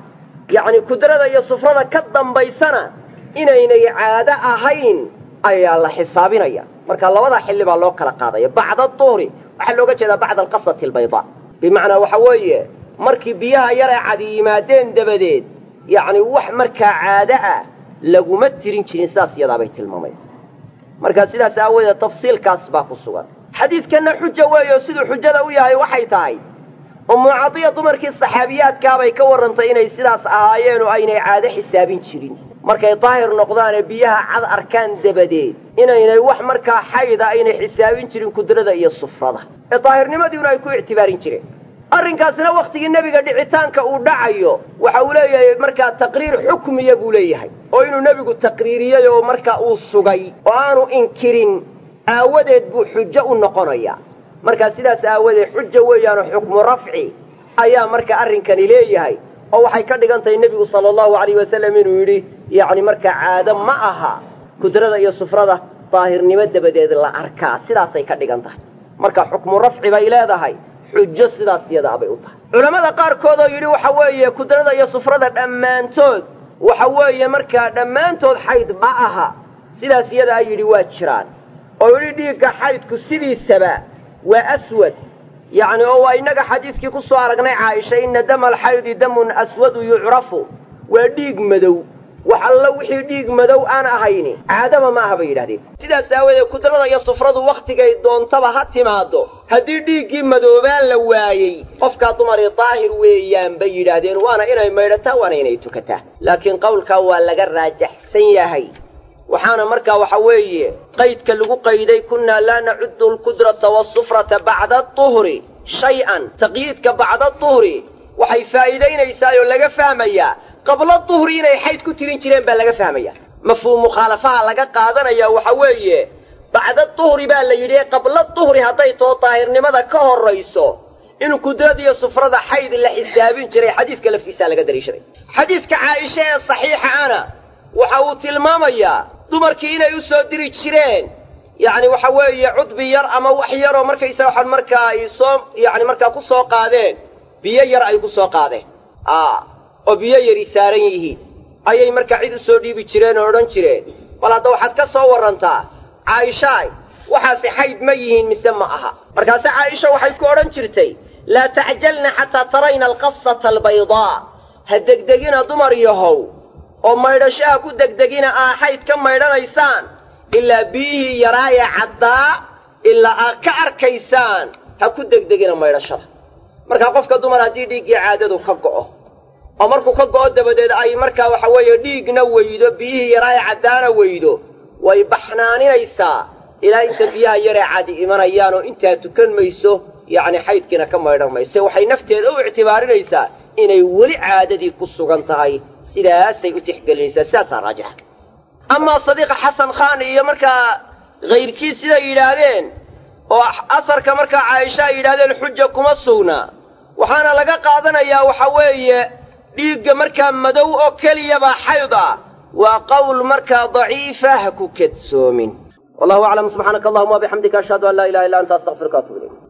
yacni kudrada iyo sufrada ka dambaysana inaynay caado ahayn ayaa la xisaabinaya marka labada xilli baa loo kala qaadaya bacda duhri waxaa looga jeedaa bacda alqasati albaydaa bimacnaa waxa weeye markii biyaha yar ee cadi yimaadeen dabadeed yacni wax markaa caado ah laguma tirin jirin sidaas iyadaabay tilmaamaysa marka sidaas aawadeed tafsiilkaas baa ku sugan xadiidkanna xuja weeyo siduu xujada u yahay waxay tahay ummu cadiya dumarkii saxaabiyaadkaabay ka warrantay inay sidaas ahaayeen oo aynay caado xisaabin jirin markay daahir noqdaan ee biyaha cad arkaan dabadeed inaynay wax markaa xayda aynay xisaabin jirin kudrada iyo sufrada ee daahirnimadiina ay ku ictibaarin jireen arrinkaasina wakhtigii nebiga dhicitaanka uu dhacayo waxa uu leeyahay markaa taqriir xukmiya buu leeyahay oo inuu nebigu taqriiriyey oo marka uu sugay oo aanu inkirin aawadeed buu xujo u noqonayaa markaa sidaas aawadeed xuja weeyaanoo xukmu rafci ayaa marka arrinkani leeyahay oo waxay ka dhigan tahay nebigu sala allahu alayh wasalam inuu yidhi yacni markaa caado ma aha kudrada iyo sufrada daahirnimo dabadeed la arkaa sidaasay ka dhigan tahay marka xukmu rafci bay leedahay xujo sidaas iyadaa bay u tahay culammada qaarkood oo yidhi waxa weeye kudrada iyo sufrada dhammaantood waxa weeye markaa dhammaantood xayd ma aha sidaas iyadaa yidhi waa jiraan oo yidhi dhiigga xaydku sidiisaba waa aswad yacni oo waa innaga xadiiskii ku soo aragnay caaisha inna dama alxaydi damun aswadu yucrafu waa dhiig madow wax allo wixii dhiig madow aan ahayni caadaba ma aha bay yidhahdeen sidaas aawadeed kudrada iyo sufradu wakhtigay doontaba ha timaado haddii dhiiggii madoobaan la waayey qofkaa dumari daahir weeyaan bay yidhaahdeen waana inay maydhataa waana inay tukataa laakiin qowlkaa waa laga raajaxsan yahay waxaana markaa waxa weeye qaydka lagu qayday kunnaa laa nacuddu alqudrata waasufrata bacda aduhri shay-an taqyiidka bacda duhri waxay faa'iidaynaysaa oo laga fahmayaa qabla duhri inay xayd ku tirin jireen baa laga fahmaya mafhuum mukhaalafaha laga qaadanaya waxa weeye bacda duhri baa la yidhi qabla duhri hadday too daahirnimada ka horrayso in kudradiyo sufrada xayd la xisaabin jiray xadiiska laftiisaa laga daliishaday xadiiska caaisha ee saxiixa ana waxa uu tilmaamayaa dumarkii inay u soo diri jireen yacni waxa weeye cudbi yar ama wax yaroo markaysaga waxaan markaa ay soo yacni markaa ku soo qaadeen biyo yar ay ku soo qaadeen a oo biyo yari saaran yihiin ayay markaa cid u soo dhiibi jireen oo odhan jireen bal hadda waxaad ka soo warrantaa caaishaay waxaasi xayd ma yihiin mise ma aha markaase caaisha waxay ku odhan jirtay laa tacjalna xataa tarayna alqasata albaydaa ha degdegina dumar yahow oo maydhashaha ku degdegina aa xayd ka maydhanaysaan ilaa biyihii yaraaya caddaa ilaa aad ka arkaysaan ha ku degdegina maydhashada markaa qofka dumar haddii dhiiggii caadadu ka go'o oo markuu ka go'o dabadeed ay markaa waxa weeye dhiigna weydo biyihii yaraaya caddaana weydo way baxnaaninaysaa ilaa inta biyaha yaree cadi imanayaan oo intaa tukan mayso yacni xaydkiina ka maydhan mayse waxay nafteeda u ictibaarinaysaa inay weli caadadii ku sugan tahay sidaasay u tixgelinaysaa sidaasaa raajixa amaa sadiiqa xasan khaan iyo markaa kayrkii siday yidhaahdeen oo asarka markaa caaisha ay yidhahdeen xuja kuma sugna waxaana laga qaadanayaa waxa weeye dhiigga markaa madow oo keliyabaa xayd ah waa qowl markaa daciifa ha ku kadsoomin wallahu aclam subxaanaka allahuma wabixamdika ashhadu an laa ilaha illa anta astaqfiruka atub ilayk